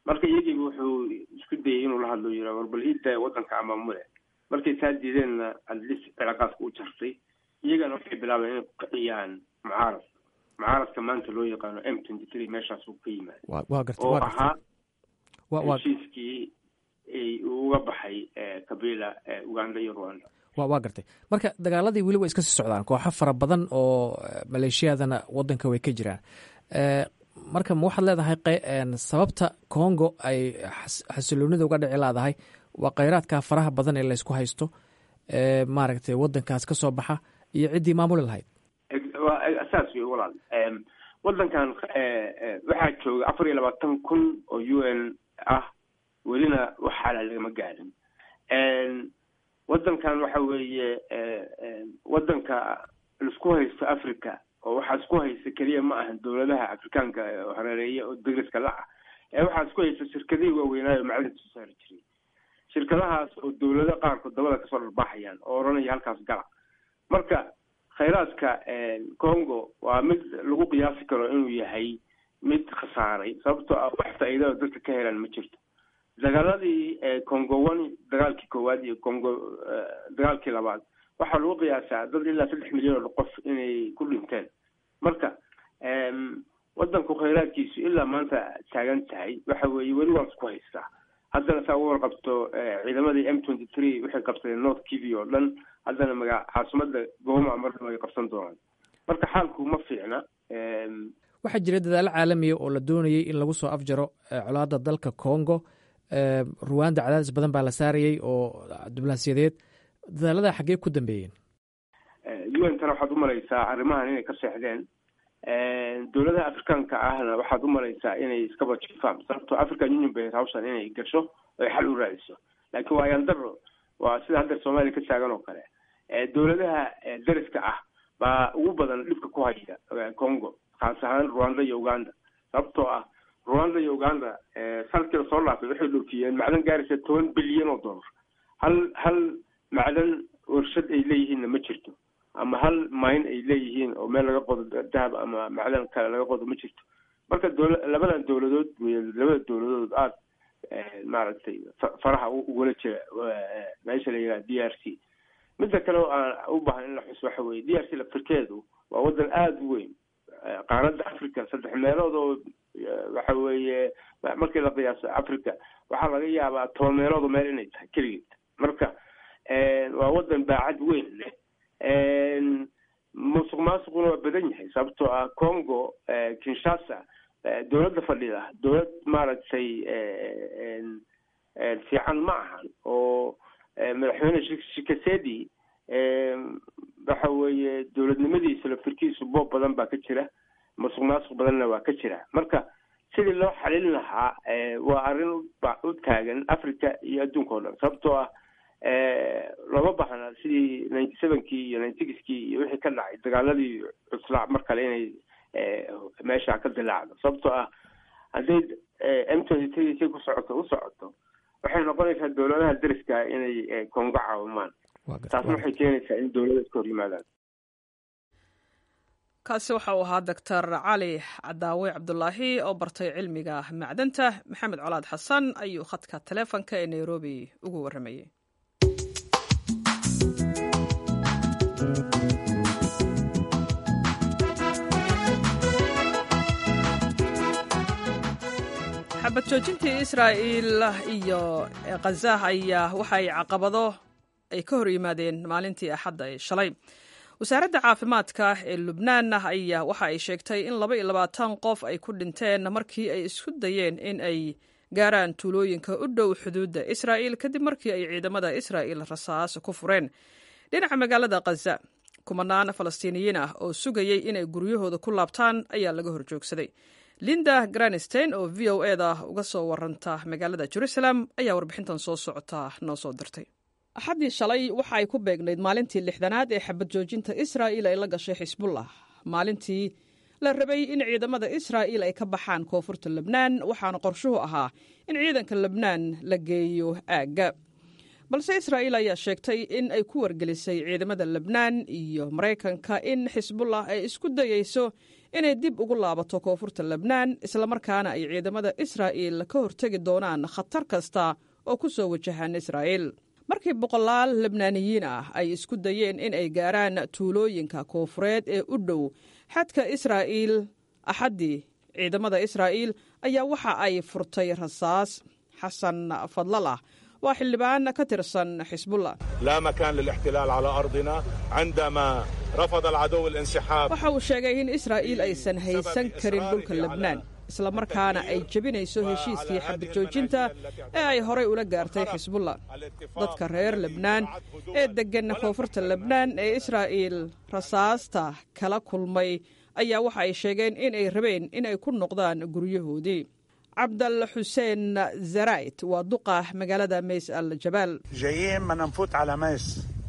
marka iyagiiba wuxuu isku dayay inuu la hadlo yira war bal iida waddanka amaamule markay saa diideenna adlis cilaaqaadka u jartay iyagana waxay bilaabeen inay ku kiciyaan mucaarad mucaaradka maanta loo yaqaano m twenty three meeshaas uu ka yimaada wa waa gartay oo waa gartay ahaa wa waa heshiiskii ay uga baxay kabila uganda iyo rwanda wa waa gartay marka dagaaladii weli way iska sii socdaan kooxo fara badan oo eh, maleeshiyadana wadanka way ka jiraan Eh, marka ma waxaad leedahay qe- een, sababta congo ay xas- xasiloonida uga dhici laadahay waa kheyraadka faraha badan ee laysku haysto ee maaragtay wadankaas ka soo baxa iyo ciddii maamuli lahayd waa saas wey walaal Em, waddankan eh, eh, waxaa jooga afar iyo labaatan kun oo u n ah welina wax xalaal lagama gaarin Em, waddankan waxa weeye eh, em, waddanka laisku haysto africa oo waxaa isku haysta keliya ma ahan dowladaha afrikaanka ee hareereeya oo degriska la ah ee waxaa isku haysta shirkadihii waaweynaayo macdinta soo saari jiray shirkadahaas oo dowlado qaarkood dabada kasoo dharbaaxayaan oo odhanaya halkaas gala marka khayraadka congo waa mid lagu qiyaasi karo inuu yahay mid khasaaray sababtoo ah wax faa'iida oo dadka ka helaan ma jirto dagaaladii congo one dagaalkii koowaad iyo congo dagaalkii labaad waxaa lagu qiyaasaa dad ilaa saddex milyan oo qof inay ku dhinteen marka wadanku khayraadkiisu ilaa maanta taagan tahay waxa weeye weli waan isku haystaa haddana saa uga warqabto ciidamadii m twenty three waxay qabsadeen north kivi oo dhan haddana maga caasimada gooma marna way qabsan doonaan marka xaalku ma fiicna waxaa jira dadaalo caalamiya oo la doonayay in lagu soo afjaro colaada dalka congo ruwanda cadaadis badan baa la saarayay oo diblaasiyadeed dadaalada xaggee ku dambeeyeen un tana waxaad umalaysaa arrimahan inay ka seexdeen dowladaha afrikaanka ahna waxaad umalaysaa inay iskaba jifaan sababtoo african union bay hawshan inay gasho oy xal u raadiso laakiin waa ayandaro waa sida hadda soomaaliya ka taagan oo kale dowladaha dariska ah baa ugu badan dhibka ku haya congo khaas ahaan rwanda iyo uganda sababtoo ah rwanda iyo uganda sanadkii lasoo dhaafay waxay dhoofiyeen macdan gaaraysa toban bilyan oo dollar hal hal macdan warshad ay leeyihiinna ma jirto ama hal mine ay leeyihiin oo meel laga qodo dahab ama macdan kale laga qodo ma jirto marka dowla labadan dowladood wey labada dowladood aada maaragtay faraha ugula jira meesha la yidhaha d r c midda kale oo aan u baahan in la xuso waxa weye d r c laftirkeedu waa wadan aada u weyn qaaradda africa saddex meelood oo waxa weeye markii la qiyaaso africa waxaa laga yaabaa toban meelood oo meel inay tahay keligeed marka waa wadan baacad weyn leh musuq maasuquna waa badan yahay sababtoo ah congo kinshasa dowladda fadhida dowlad maaragtay fiican ma ahan oo madaxweyne shikasedi waxa weeye dowladnimadiisa laftirkiisu boob badan baa ka jira musuq maasuq badanna waa ka jira marka sidii loo xalin lahaa waa arrin u taagan africa iyo adduunka o dhan sababtoo ah looma baahna sidii ninety sevenkii iyo ninety sixkii iyo wixii ka dhacay dagaaladii cuslaa mar kale inay meesha ka dilaacdo sababtoo ah hadday m twenty three si ku socoto u socoto waxay noqonaysaa dowladaha dariska inay kongo caawimaan taasna waxay keenaysaa in dowlada iska hor yimaadaan kaasi waxa uu ahaa doctor cali cadaawe cabdulaahi oo bartay cilmiga macdanta maxamed colaad xasan ayuu khadka taleefonka ee nairobi ugu warramayey xabad joojintii israa'iil iyo khazah ayaa waxay caqabado ay ka hor yimaadeen maalintii axadda ee shalay wasaaradda caafimaadka ee lubnaan ayaa waxa ay sheegtay in laba iyo labaatan qof ay ku dhinteen markii ay isku dayeen in ay gaaraan tuulooyinka u dhow xuduudda israa'iil kadib markii ay ciidamada israa'iil rasaas ku fureen dhinaca magaalada khaza kumanaan falastiiniyiin ah oo sugayey inay guryahooda ku laabtaan ayaa laga horjoogsaday linda granistein oo v o eda uga soo waranta magaalada jerusalem ayaa warbixintan soo socota noo soo dirtay axaddii shalay waxa ay ku beegnayd maalintii lixdanaad ee xabad joojinta israa'iil ay la gashay xisbullah maalintii la rabay in ciidamada israa'iil ay ka baxaan koonfurta lebnaan waxaana qorshuhu ahaa in ciidanka lebnaan la geeyo aagga balse israa'iil ayaa sheegtay in ay ku wargelisay ciidamada lebnaan iyo maraykanka in xisbullah ay isku dayeyso inay dib ugu laabato koonfurta lebnaan islamarkaana ay ciidamada israa'iil ka hortegi doonaan khatar kasta oo ku soo wajahaan israa'iil markii boqolaal lebnaaniyiin ah ay isku dayeen in ay gaaraan tuulooyinka koonfureed ee u dhow xadka israa'iil axaddii ciidamada israa'iil ayaa waxa ay furtay rasaas xasan fadlalah waa xildhibaan ka tirsan xisbullah لا مكان للاحتلال على أرضنا عندما رفض العدو الانسحاب waxa uu sheegay in israa'iil aysan haysan karin dhulka lebnaan islamarkaana ay jebinayso heshiiskii xabajoojinta ee ay horay ula gaartay xisbullah dadka reer lebnaan ee deggan koonfurta lebnaan ee israa'iil rasaasta kala kulmay ayaa waxa ay sheegeen in ay rabeen in ay ku noqdaan guryahoodii cabdal xuseen zarayt waa duqa magaalada mays al jabaal جايين بدنا نفوت على ميس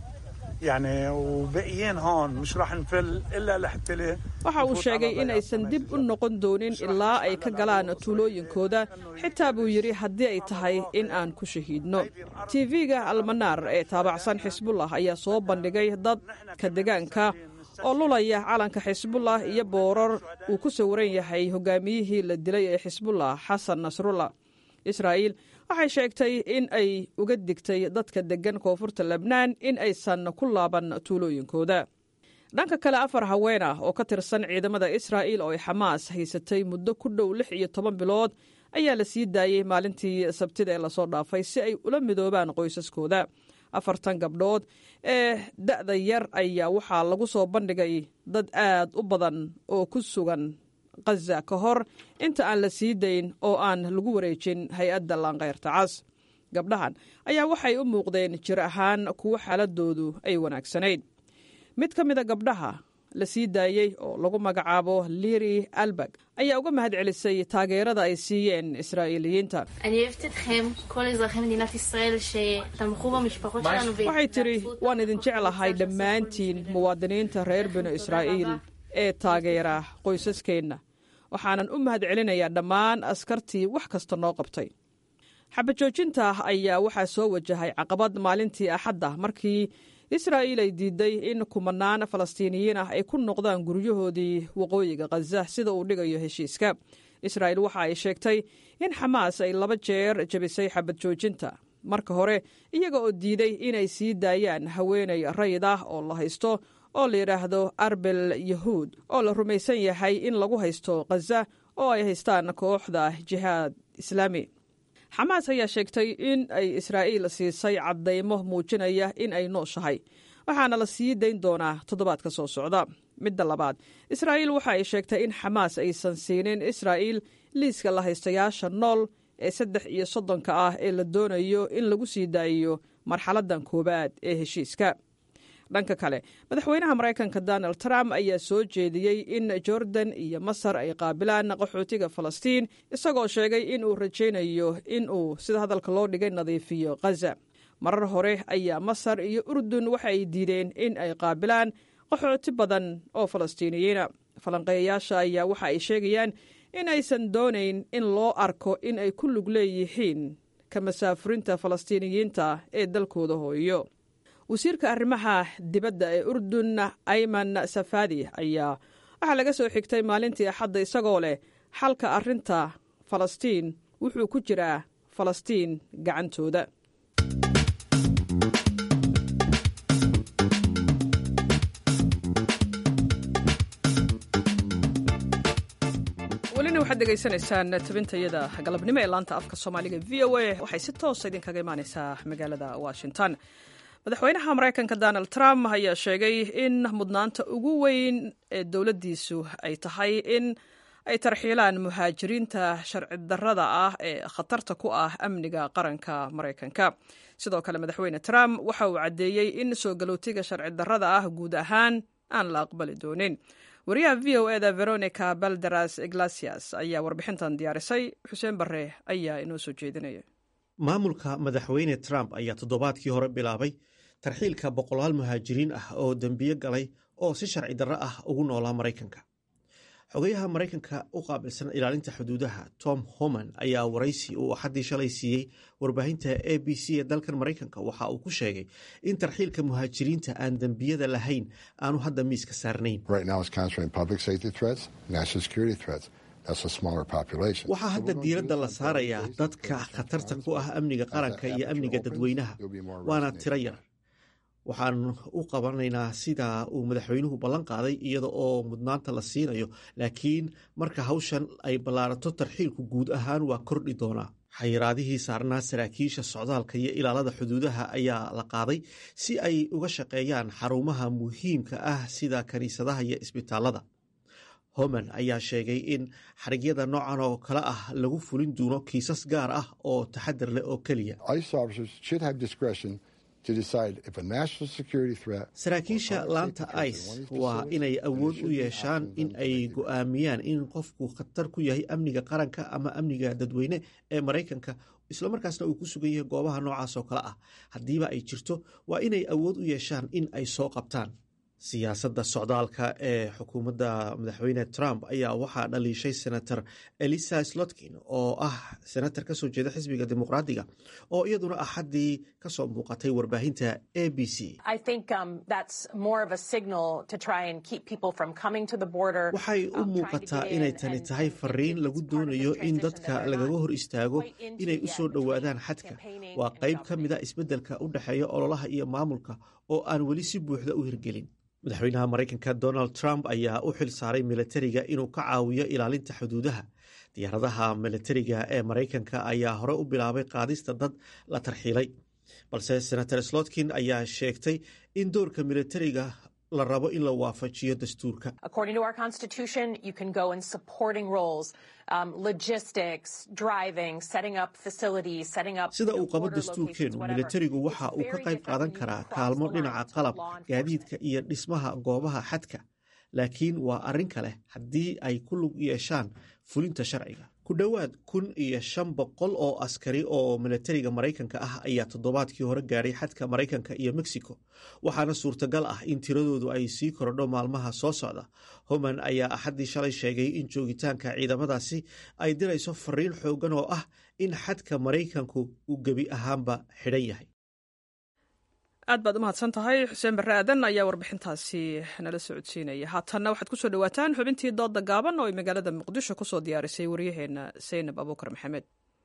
يعني وباقيين هون مش راح نفل الا لحتى waxa uu sheegay in aysan dib u noqon doonin ilaa ay ka galaan tuulooyinkooda xitaa buu yidhi haddii ay tahay in aan ku shahiidno tv-ga almanaar ee taabacsan xisbullah ayaa soo bandhigay dadka degaanka oo lulaya calanka xisbullah iyo boorar uu ku sawiran yahay hogaamiyihii la dilay ee xisbullah xasan nasrullah israa'iil waxay sheegtay in ay uga digtay dadka deggan koonfurta lebnaan in aysan ku laaban tuulooyinkooda dhanka kale afar haween ah oo ka tirsan ciidamada israa'iil oo ay xamaas haysatay muddo ku dhow lix iyo toban bilood ayaa la sii daayey maalintii sabtida ee lasoo dhaafay si ay ula midoobaan qoysaskooda afartan gabdhood ee da'da yar ayaa waxaa lagu soo bandhigay dad aad u badan oo ku sugan khaza ka hor inta aan la sii dayn oo aan lagu wareejin hay-adda laanqayrta cas gabdhahan ayaa waxay u muuqdeen jir ahaan kuwo xaaladoodu ay wanaagsanayd mid ka mida gabdhaha la sii daayey oo lagu magacaabo liri albag ayaa uga mahad celisay taageerada ay siiyeen israa'iiliyiinta אני אוהבת אתכם, כל אזרחי מדינת ישראל שתמכו במשפחות שלנו waxay tidhi waan idin jeclahay dhammaantiin muwaadiniinta reer binu israa'iil ee taageera qoysaskeenna waxaanan u mahad celinayaa dhammaan askartii wax kasta noo qabtay xabajoojinta ayaa waxaa soo wajahay caqabad maalintii axadda markii israa'iil ay diiday in kumanaan falastiiniyiin ah ay ku noqdaan guryahoodii waqooyiga khaza sida uu dhigayo heshiiska israa'iil waxa ay sheegtay in xamaas ay laba jeer jebisay xabad joojinta marka hore iyaga oo diiday inay sii daayaan haweenay rayid ah oo la haysto oo la yidhaahdo arbel yahuud oo la rumaysan yahay in lagu haysto khaza oo ay haystaan kooxda jihaad islaami xamaas ayaa sheegtay in ay israa'iil siisay caddaymo muujinaya in ay nooshahay waxaana la sii dayn doonaa toddobaadka soo socda midda labaad israa'iil waxa ay sheegtay in xamaas aysan siinin israa'iil liiska la haystayaasha nool ee saddex iyo soddonka ah ee la doonayo in lagu sii daayiyo marxaladdan koowaad ee heshiiska dhanka kale madaxweynaha maraykanka donald trump ayaa soo jeediyey in jordan iyo masar ay qaabilaan qaxootiga falastiin isagoo sheegay in uu rajaynayo in uu sida hadalka loo dhigay nadiifiyo khaza marar hore ayaa masar iyo urdun waxa ay diideen in ay qaabilaan qaxooti badan oo falastiiniyiina falanqeeyayaasha ayaa waxa ay sheegayaan in aysan doonayn in loo arko in ay ku lug leeyihiin ka masaafurinta falastiiniyiinta ee dalkooda hooyo wasiirka arrimaha dibadda ee urdun ayman safadi ayaa waxaa laga soo xigtay maalintii axadda isagoo leh xalka arrinta falastiin wuxuu ku jiraa falastiin gacantooda welina waxaad degeysanaysaan tabintayada galabnimo ee laanta afka soomaaliga v o a waxay si toosa idinkaga imaaneysaa magaalada washington madaxweynaha maraykanka donald trump ayaa sheegay in mudnaanta ugu weyn ee dowladdiisu ay tahay in ay tarxiilaan muhaajiriinta sharci darrada ah ee khatarta ku ah amniga qaranka maraykanka sidoo kale madaxweyne trump waxa uu caddeeyey in soo galootiga sharci darrada ah guud ahaan aan la aqbali doonin wariyaha v o eda veronica balderas iglasias ayaa warbixintan diyaarisay xuseen barre ayaa inoo soo jeedinaya maamulka madaxweyne trump ayaa toddobaadkii hore bilaabay tarxiilka boqolaal muhaajiriin ah oo dembiyo galay oo si sharci darro ah ugu noolaa maraykanka xogayaha maraykanka u qaabilsan ilaalinta xuduudaha tom homan ayaa waraysi uu axaddii shalay siiyey warbaahinta a b c ee dalkan maraykanka waxa uu ku sheegay in tarxiilka muhaajiriinta aan dembiyada lahayn aanu hadda miiska saarnayn waxaa hadda diiradda la saarayaa dadka khatarta ku ah amniga qaranka iyo amniga dadweynaha waana tiro yar waxaan u qabanaynaa sida uu madaxweynuhu ballan qaaday iyada oo mudnaanta la siinayo laakiin marka hawshan ay ballaarato tarxiilku guud ahaan waa kordhi doonaa xayiraadihii saarnaa saraakiisha socdaalka iyo ilaalada xuduudaha ayaa la qaaday si ay uga shaqeeyaan xarumaha muhiimka ah sida kiniisadaha iyo isbitaalada homan ayaa sheegay in xarigyada noocan oo kale ah lagu fulin doono kiisas gaar ah oo taxadar leh oo keliya saraakiisha laanta ice waa inay awood u yeeshaan in ay go'aamiyaan in qofku khatar ku yahay amniga qaranka ama amniga dadweyne ee maraykanka islamarkaasna uu ku sugan yahay goobaha noocaas oo kale ah haddiiba ay jirto waa inay awood u yeeshaan in ay soo qabtaan siyaasadda socdaalka ee xukuumadda madaxweyne trump ayaa waxaa dhaliishay senator elisa slotkin oo ah senator kasoo jeeda xisbiga dimuqraadiga oo iyaduna axaddii kasoo muuqatay warbaahinta a b c waxay u muuqataa inay tani tahay fariin lagu doonayo in dadka lagaga hor istaago inay u soo dhowaadaan xadka waa qayb ka mida isbeddelka u dhexeeya ololaha iyo maamulka oo aan weli si buuxda u hirgelin madaxweynaha maraykanka donald trump ayaa u xil saaray milatariga inuu ka caawiyo ilaalinta xuduudaha diyaaradaha milatariga ee maraykanka ayaa hore u bilaabay qaadista dad la tarxiilay balse senator slotkin ayaa sheegtay in doorka milatariga la rabo in la waafajiyo dastuurka sida uu qabo dastuurkeenu milatarigu waxa uu ka qayb qaadan karaa kaalmo dhinaca qalab gaadiidka iyo dhismaha goobaha xadka laakiin waa arrin kale haddii ay ku lug yeeshaan fulinta sharciga ku dhowaad kun iyo shan boqol oo askari oo milatariga maraykanka ah ayaa toddobaadkii hore gaadhay xadka maraykanka iyo mexico waxaana suurtagal ah in tiradoodu ay sii korodho maalmaha soo socda homan ayaa axaddii shalay sheegay in joogitaanka ciidamadaasi ay dirayso fariin xoogan oo ah in xadka maraykanku uu gebi ahaanba xidhan yahay aad baad u mahadsan tahay xuseen barre aadan ayaa warbixintaasi nala socodsiinaya haatanna waxaad kusoo dhawaataan xubintii doodda gaaban oo ay magaalada muqdisho kusoo diyaarisay waryaheena saynab abuukar maxamed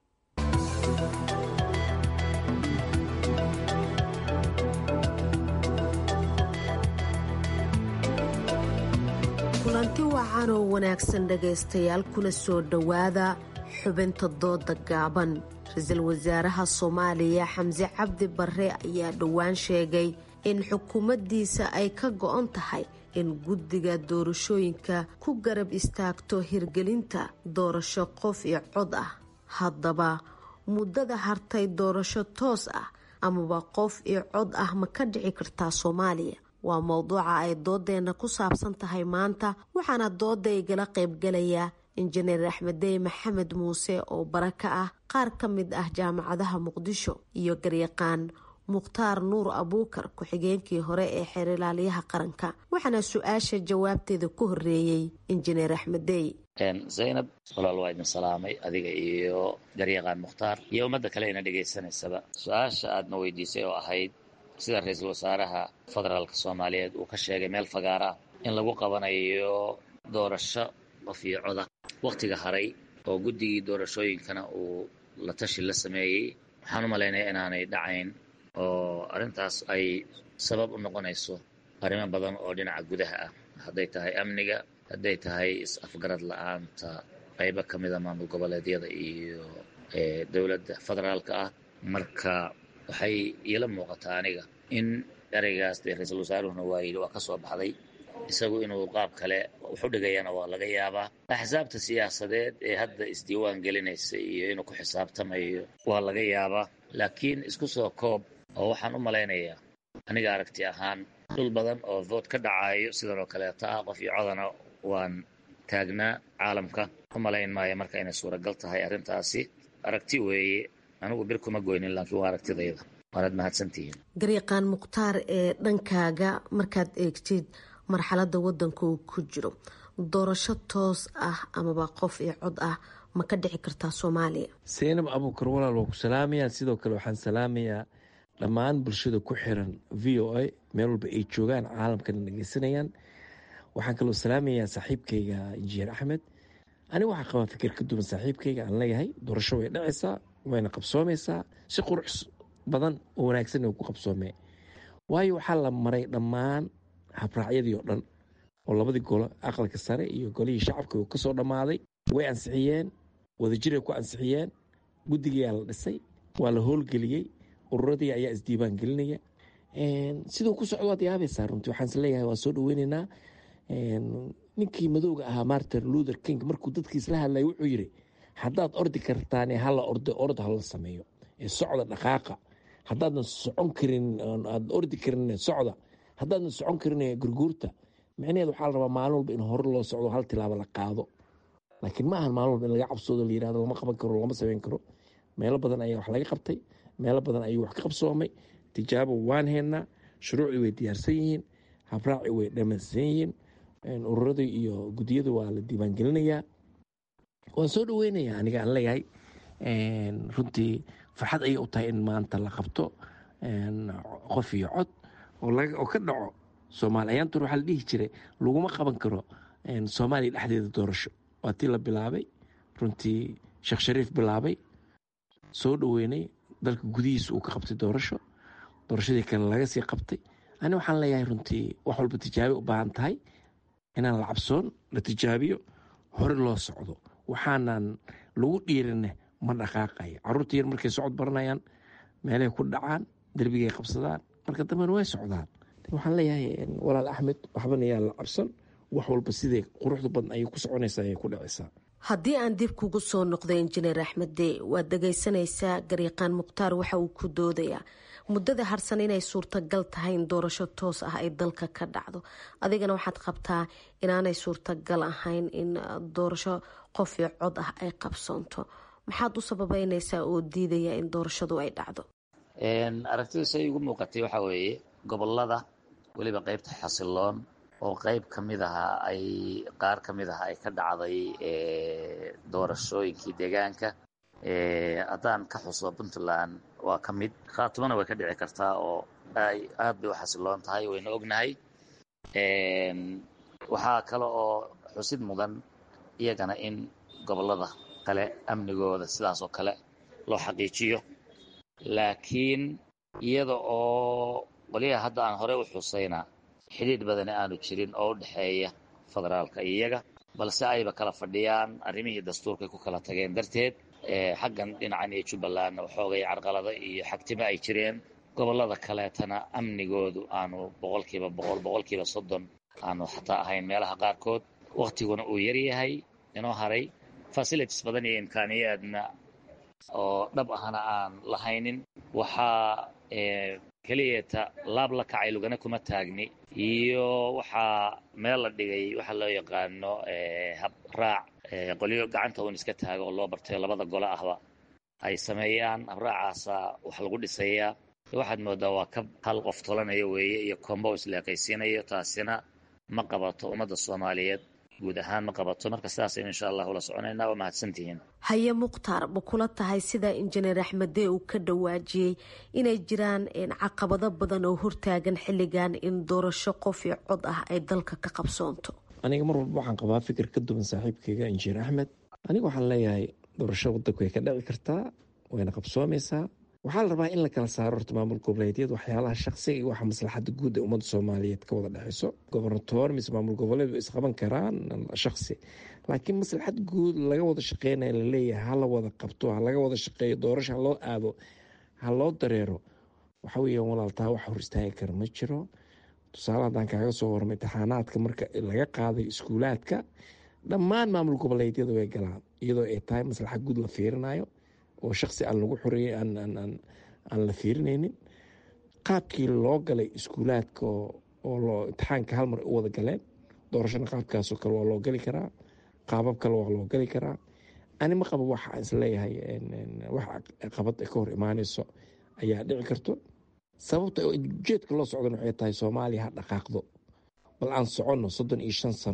kulanti wacan oo wanaagsan dhegaystayaal kuna soo dhowaada xubinta doodda gaaban ra-iisul wasaaraha soomaaliya xamse cabdi barre ayaa dhowaan sheegay in xukuumaddiisa ay ka go-on tahay in guddiga doorashooyinka ku garab istaagto hirgelinta doorasho qof iyo cod ah haddaba muddada hartay doorasho toos ah amaba qof iyo cod ah ma ka dhici kartaa soomaaliya waa mowduuca ay doodeenna ku saabsan tahay maanta waxaana dooda igala qaybgalayaa injineer axmeddey maxamed muuse oo bara ka ah qaar ka mid ah jaamacadaha muqdisho iyo garyaqaan mukhtaar nuur abuukar ku-xigeenkii hore ee xeerilaaliyaha qaranka waxaana su-aasha jawaabteeda ku horeeyey injineer axmeddey zaynab walaal waa idin salaamay adiga iyo garyaqaan mukhtaar iyo ummadda kale ina dhegaysanaysaba su-aasha aadna weydiisay oo ahayd sida ra-iisul wasaaraha federaalka soomaaliyeed uu ka sheegay meel fagaara in lagu qabanayo doorasho qof iyo coda wakhtiga haray oo guddigii doorashooyinkana uu la tashi la sameeyey waxaan u malaynaya inaanay dhacayn oo arrintaas ay sabab u noqonayso arrimo badan oo dhinaca gudaha ah hadday tahay amniga hadday tahay is-afgarad la-aanta qaybo ka mida maamul goboleedyada iyo dowladda federaalka ah marka waxay iila muuqataa aniga in ereygaas dee ra-iisul wasaaruhuna waa yidhi waa ka soo baxday isagu inuu qaab kale wuxu dhigayana waa laga yaabaa axsaabta siyaasadeed ee hadda isdiiwaan gelinaysa iyo inuu ku xisaabtamayo waa laga yaabaa laakiin isku soo koob oo waxaan u malaynayaa aniga aragti ahaan dhul badan oo vood ka dhacayo sidan oo kaleeta ah qof iyo codana waan taagnaa caalamka u malayn maayo marka inay suuragal tahay arrintaasi aragti weeye anigu bir kuma goynin laakiin waa aragtidayda waanaad mahadsantihiin garyaqaan mukhtaar ee dhankaaga markaad eegtid marxaladda waddanka uu ku jiro doorasho toos ah amaba qof iyo cod ah ma ka dhici kartaa soomaaliya seynab abuukar walaal waa ku salaamayaa sidoo kale waxaan salaamayaa dhammaan bulshada ku xiran v o a meel walba ay joogaan caalamkana dhegeysanayaan waxaan kaloo salaamayaa saaxiibkayga injineer axmed aniga waxaa qabaa fikir ka duwan saaxiibkayga aan leeyahay doorasho way dhacaysaa wayna qabsoomaysaa si qurux badan oo wanaagsan ku qabsoomee waayo waxaa la maray dhammaan habraacyadii oo dhan oo labadii golo aqalka sare iyo golihii shacabka uu kasoo dhammaaday way ansixiyeen wadajiray ku ansixiyeen guddigiyaa la dhisay waa la howlgeliyey ururadii ayaa isdiiwaan gelinaya siduu ku socdo waad yaabaysaa runtii waxaan is leeyahay waa soo dhaweyneynaa ninkii madowga ahaa martin luther king markuu dadkiis la hadlaya wuxuu yidhi haddaad ordi kartaane hala ordo ord hala sameeyo ee socda dhaqaaqa haddaadan socon karin aad ordi karin socda haddaadan socon karin gurguurta micnaheed waxaa la rabaa maalin walba in hore loo socdo hal tilaabo la qaado laakiin ma ahan maalin walba in laga cabsoodo la yirahdo lama qaban karo lama sameyn karo meelo badan ayaa wax laga qabtay meelo badan ayuu wax ka qabsoomay tijaabo waan haynaa shuruucdii way diyaarsan yihiin habraaci way dhamaysan yihiin ururadii iyo guddiyada waa la diiwaangelinayaa waan soo dhaweynayaa aniga aan leeyahay runtii farxad ayay u tahay in maanta la qabto qof iyo cod oo ka dhaco soomaali ayaantur waxaa la dhihi jiray laguma qaban karo soomaaliya dhexdeeda doorasho waa tii la bilaabay runtii sheekh shariif bilaabay soo dhoweynay dalka gudihiisa uu ka qabtay doorasho doorashadii kale laga sii qabtay ani waxaan leeyahay runtii wax walba tijaabi u baahan tahay inaan la cabsoon la tijaabiyo hore loo socdo waxaanan lagu dhiirine ma dhaqaaqaya caruurta yar markay socod baranayaan meelay ku dhacaan derbigay qabsadaan marka dambena way socdaan waxaan leeyahay walaal axmed waxbana yaa la cabsan wax walba siday quruxda badan ayay ku soconaysaa ayay ku dhacaysaa haddii aan dib kugu soo noqdo injineer axmed dee waad dhagaysanaysaa garyaqaan mukhtaar waxa uu ku doodayaa muddada harsan inay suurtagal tahay in doorasho toos ah ay dalka ka dhacdo adigana waxaad qabtaa inaanay suurtagal ahayn in doorasho qof iyo cod ah ay qabsoonto maxaad u sababeynaysaa oo diidaya in doorashadu ay dhacdo aragtidu say igu muuqatay waxaa weeye gobolada weliba qeybta xasiloon oo qeyb ka mid aha ay qaar ka mid aha ay ka dhacday doorashooyinkii deegaanka haddaan ka xuso puntland waa ka mid khaatumana way ka dhici kartaa oo ay aad bay u xasiloon tahay wayna ognahay waxaa kale oo xusid mudan iyagana in gobolada kale amnigooda sidaas oo kale loo xaqiijiyo laakiin iyada oo qoliyaha hadda aan horey u xusayna xidhiidh badani aanu jirin oo u dhexeeya federaalka iyaga balse ayba kala fadhiyaan arrimihii dastuurkay ku kala tageen darteed xaggan dhinacan iyo jubbalandna waxoogay carqalado iyo xagtimo ay jireen gobollada kaleetana amnigoodu aanu boqolkiiba boqol boqolkiiba soddon aanu xataa ahayn meelaha qaarkood waktiguna uu yaryahay inoo haray facilities badan iyo imkaaniyaadna oo dhab ahna aan lahaynin waxaa keliyata laab la kacay lugana kuma taagni iyo waxaa meel la dhigay waxaa loo yaqaano hab raac qolyo gacanta uun iska taago oo loo bartay labada gole ahba ay sameeyaan habraacaasa wax lagu dhisayaa waxaad moodaa waa ka hal qof tolanayo weeye iyo combo isleeqaysiinayo taasina ma qabato ummadda soomaaliyeed guud ahaan ma qabato marka sidaasaynu insha allah ula soconaynaa waa mahadsantihiin haye mukhtaar ma kula tahay sida injineer axmedee uu ka dhawaajiyey inay jiraan caqabado badan oo hortaagan xilligan in doorasho qof iyo cod ah ay dalka ka qabsoonto aniga mar walba waxaan qabaa fikir ka duwan saaxiibkayga injineer axmed aniga waxaan leeyahay doorasho wadanku way ka dhici kartaa wayna qabsoomaysaa waxaa la rabaa in la kala saaro horta maamul goboleedyada waxyaalaha shaqsiga iyo waxa maslaxada guud ee ummadda soomaaliyeed ka wada dhexeyso gobernatoor mise maamul goboleed isqaban karaan shaqsi laakiin maslaxad guud laga wada shaqeynaya laleeyahay hala wada qabto ha laga wada shaqeeyo doorasho ha loo aado ha loo dareero waxa weeyaan walaaltaa wax hor istaagi kara ma jiro tusaale haddaan kaaga soo warma imtixaanaadka marka laga qaaday iskuulaadka dhammaan maamul goboleedyada way galaan iyadoo ay tahay maslaxa guud la fiirinayo oo shaqsi aan lagu xoreeyey aan la fiirinaynin qaabkii loo galay iskuulaadka oo loo imtixaanka hal mar u wada galeen doorashana qaabkaasoo kale waa loo geli karaa qaabab kale waa loo geli karaa ani ma qabo waxa aan isleeyahay wax qabad ka hor imaaneyso ayaa dhici karto sababta ujeedka loo socdan waxay tahay soomaaliya ha dhaqaaqdo bal aan soconno soddon iyo shan sano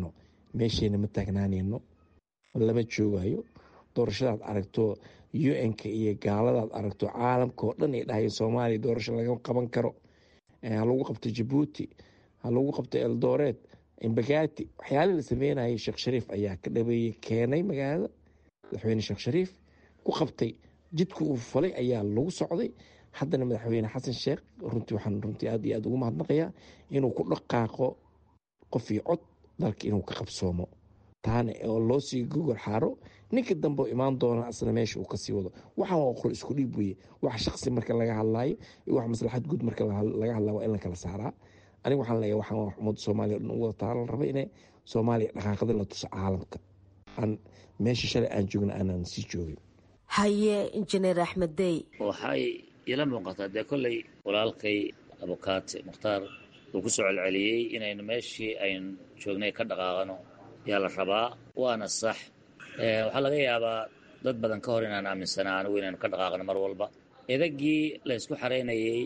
meeshayna ma taagnaanayno lama joogayo doorashadaad aragto u-n-ka iyo gaaladaad aragto caalamka oo dhan ay dhahayeen soomaaliya doorasho laga qaban karo ha lagu qabto jabuuti ha lagu qabto eldoreed embagati waxyaalii la sameynayay sheekh shariif ayaa ka dhabeeyey keenay magaalada madaxweyne sheekh shariif ku qabtay jidka uu falay ayaa lagu socday haddana madaxweyne xasan sheekh runtii waxaan runtii aad iyo aad ugu mahadnaqayaa inuu ku dhaqaaqo qof iyo cod dalka inuu ka qabsoomo taana oo loo sii gogol xaaro ninka dambe imaan doona asna meesha uu kasii wado waxaan waa qol isku dhiib weye wax shaqsi marka laga hadlaayo iyo wax maslaxad guud marka laga hadlaa waa in la kala saaraa aniga waxaan leeyahay waxaan waa ummadda soomaaliya o dhan u wada taala la raba inay soomaaliya dhaqaaqada la tuso caalamka aan meesha shalay aan joogna aanan sii joogin haye injineer axmed dey waxay ila muuqataa dee kolley walaalkay abukaate mukhtaar uu ku soo celceliyey inaynu meeshii aynu joognay ka dhaqaaqano yaa la rabaa waana sax waxaa laga yaabaa dad badan ka hor inaan aaminsanaa anigu inaynu ka dhaqaaqno mar walba edagii la ysku xaraynayey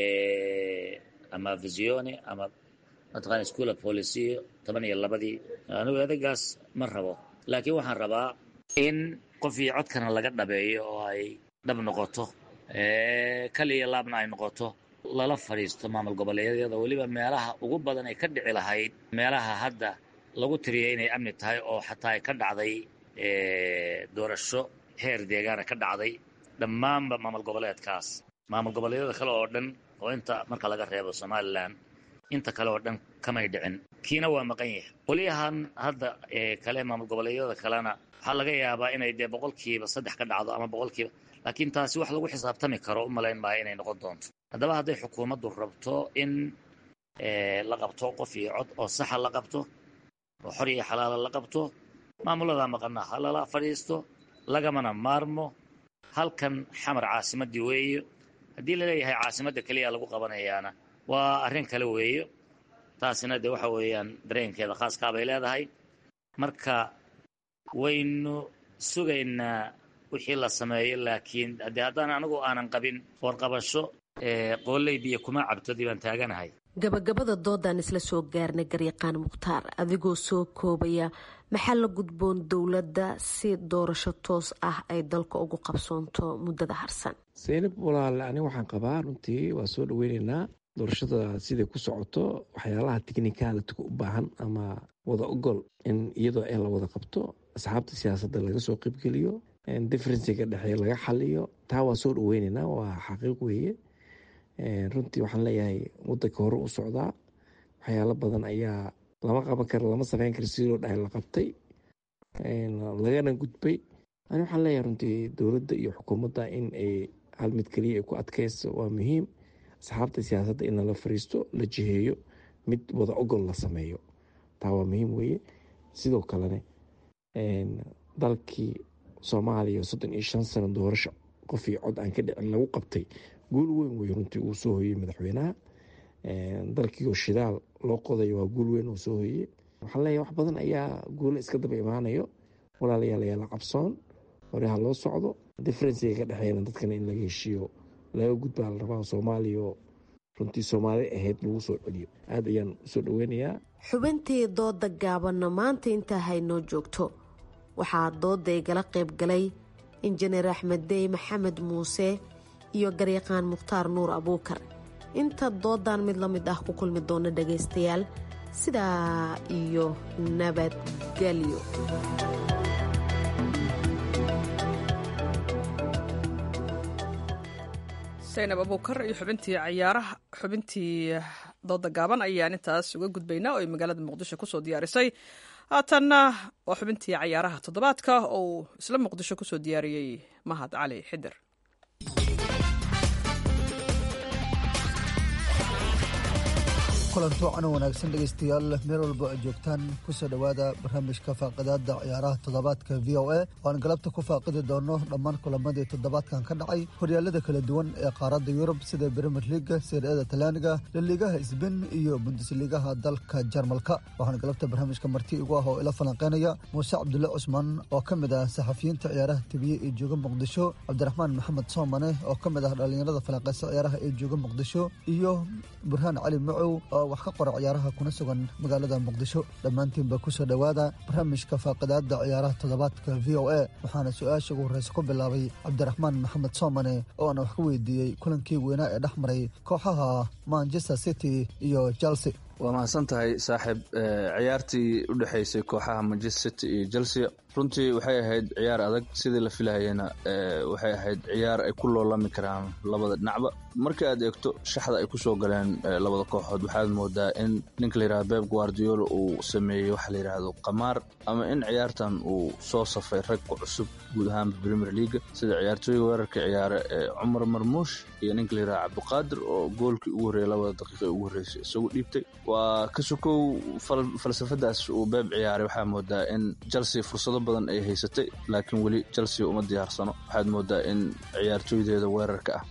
ama visione ama mataqana schoola policio toban iyo labadii anigu edagaas ma rabo laakiin waxaan rabaa in qof iyo codkana laga dhabeeyo oo ay dhab noqoto kaliya laabna ay noqoto lala fadhiisto maamul goboleedyada weliba meelaha ugu badan ay ka dhici lahayd meelaha hadda lagu tiriyay inay amni tahay oo xataa ay ka dhacday doorasho heer deegaana ka dhacday dhammaanba maamul goboleedkaas maamul goboleedyada kale oo dhan oo inta marka laga reebo somalilan inta kale oo dhan kamay dhicin kiina waa maqan yahay qolyahan hadda kale maamul goboleedyada kalena waxaa laga yaabaa inay dee boqolkiiba saddex ka dhacdo ama boqolkiiba laakiin taasi wax lagu xisaabtami karo u malayn maayo inay noqon doonto haddaba hadday xukuumaddu rabto in la qabto qof iyo cod oo saxa la qabto oo xor iyo xalaala la qabto maamuladaa maqana ha lala fadhiisto lagamana maarmo halkan xamar caasimadii weeyo haddii laleeyahay caasimadda keliya lagu qabanayaana waa arrin kale weeyo taasina dee waxa weeyaan dareenkeeda khaaskaa bay leedahay marka waynu sugaynaa wixii la sameeyo laakiin haddii haddaan anigu aanan qabin warqabasho qooley biyo kuma cabtodii baan taaganahay gabagabada doodaan isla soo gaarnay garyaqaan mukhtaar adigoo soo koobaya maxaa la gudboon dowladda si doorasho toos ah ay dalka ugu qabsoonto muddada harsan seynab walaale ani waxaan qabaa runtii waa soo dhaweyneynaa doorashada siday ku socoto waxyaalaha tiknikaalitiga u baahan ama wada ogol in iyadoo ee la wada qabto asxaabta siyaasadda laga soo qeybgeliyo differensiga dhexee laga xaliyo taa waa soo dhaweyneynaa waa xaqiiq weeye runtii waxaan leeyahay wadanka hore u socdaa waxyaalo badan ayaa lama qaban kara lama sameyn kara sidii loo dhahay la qabtay lagana gudbay ani waxaan leeyahay runtii dowladda iyo xukuumadda in ay hal mid keliya ay ku adkeyso waa muhiim asxaabta siyaasadda in lala fariisto la jiheeyo mid wada ogol la sameeyo taa waa muhiim weeye sidoo kalene dalkii soomaaliya soddon iyo shan sano doorasho qof iyo cod aan ka dhicin lagu qabtay guul weyn wey runtii uu soo hoyey madaxweynaha dalkiioo shidaal loo qodayo waa guul weyn uu soo hoyey waxaan leeyahay wax badan ayaa guulo iska daba imaanayo walaalayaal ayaa la qabsoon hore ha loo socdo differensiga ka dhexeeyana dadkana in laga heshiiyo laga gudbaa la rabaa soomaaliya oo runtii soomaali ahayd lagu soo celiyo aad ayaan usoo dhaweynayaa xubintii dooda gaabanna maanta intaa haynoo joogto waxaa dooda igala qayb galay injineer axmed dey maxamed muuse iyo garyaqaan mukhtaar nuur abuukar inta doodan mid la mid ah ku kulmi doona dhagaystayaal sidaa iyo nabadgelyo saynab abuukar iyo xubintii cayaaraha xubintii dooda gaaban ayaan intaas uga gudbaynaa oo ay magaalada muqdisho kusoo diyaarisay haatanna waa xubintii cayaaraha toddobaadka oo uu isla muqdisho kusoo diyaariyey mahad cali xidir kulanti wacan wanaagsan dhegaystayaal meel walba ay joogtaan kusoo dhowaada barnaamijka faaqadaada ciyaaraha toddobaadka v o a waan galabta ku faaqidi doono dhammaan kulamadii toddobaadkan ka dhacay horyaalada kala duwan ee qaaradda yurub sida brimier liga seeriyada talyaaniga laliigaha sbain iyo bundesliigaha dalka jarmalka waxaana galabta barnaamijka marti igu ah oo ila falanqeynaya muuse cabdulle cusmaan oo ka mid ah saxafiyiinta ciyaaraha tibiye ee jooga muqdisho cabdiraxmaan maxamed soomane oo ka mid ah dhallinyarada falanqeysa ciyaaraha ee jooga muqdisho iyo burhaan cali macow oo wax ka qora ciyaaraha kuna sugan magaalada muqdisho dhammaantiinba kusoo dhowaada barnaamijka faaqidaada ciyaaraha toddobaadka v o a waxaana su-aasha ugu horreysa ku bilaabay cabdiraxmaan maxamed soomane oo ana wax ka weydiiyey kulankii weynaa ee dhex maray kooxaha manchester city iyo chelsea waa mahadsan tahay saaxiib ciyaartii u dhexaysay kooxaha manchester city iyo chelsea runtii waxay ahayd ciyaar adag sidii la filahayena waxay ahayd ciyaar ay ku loolami karaan labada dhinacba marka aad eegto shaxda ay kusoo galeen labada kooxood waxaad moodaa in ninka layidhahdo beb guardiola uu sameeyey waxa la yidhaahdo qamaar ama in ciyaartan uu soo safay rag ku cusub guud ahaanba premier leaga sida ciyaartooyga weerarka ciyaare ee cumar marmuush iyo ninka layidhahdo cabdiqaadir oo goolkii ugu horreeyay labada daqiiqa ugu horreysay isagu dhiibtay waa ka sokow falsafadaas uu beeb ciyaaray waxaa moodaa in chelsea fursado badan ay haysatay laakiin weli chelsea uma diyaarsano waxaad moodaa in ciyaartooydeeda weerarka ah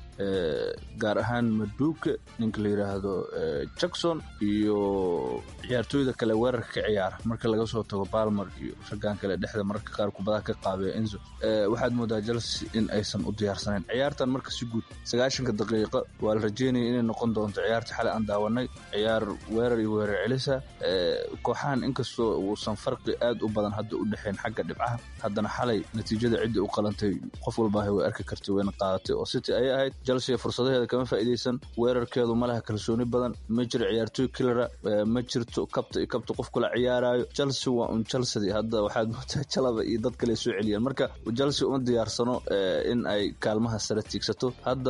gaar ahaan maduuka ninka la yidhaahdo jackson iyo ciyaartooyda kale weerarka ka ciyaara marka laga soo tago balmer iyo raggan kale dhexda mararka qaar kubadaha ka qaabiya enzo waxaad moodaa chelsea in aysan u diyaarsanayn ciyaartan marka si guud sagaashanka daqiiqa waa la rajeynaya inay noqon doonto ciyaarta xalay aan daawanay ciyaar weerar iyo weerar celisa kooxahan inkastoo uusan farqi aad u badan hadda u dhexayn xagga dhibcaha haddana xalay natiijada ciddii u qalantay qof walbaaha way arki kartay wayna qaadatay oo city ayay ahayd chelsea fursadaheeda kama faa'iidaysan weerarkeedu ma laha kalsooni badan ma jiro ciyaartooy kilara ma jirto kabta iyo kabta qof kula ciyaaraayo chelsea waa un chelsea hadda waxaad moodaa jalaba iyo dad kale soo celiyaan marka chelsea uma diyaarsano in ay kaalmaha sare tiigsato hadda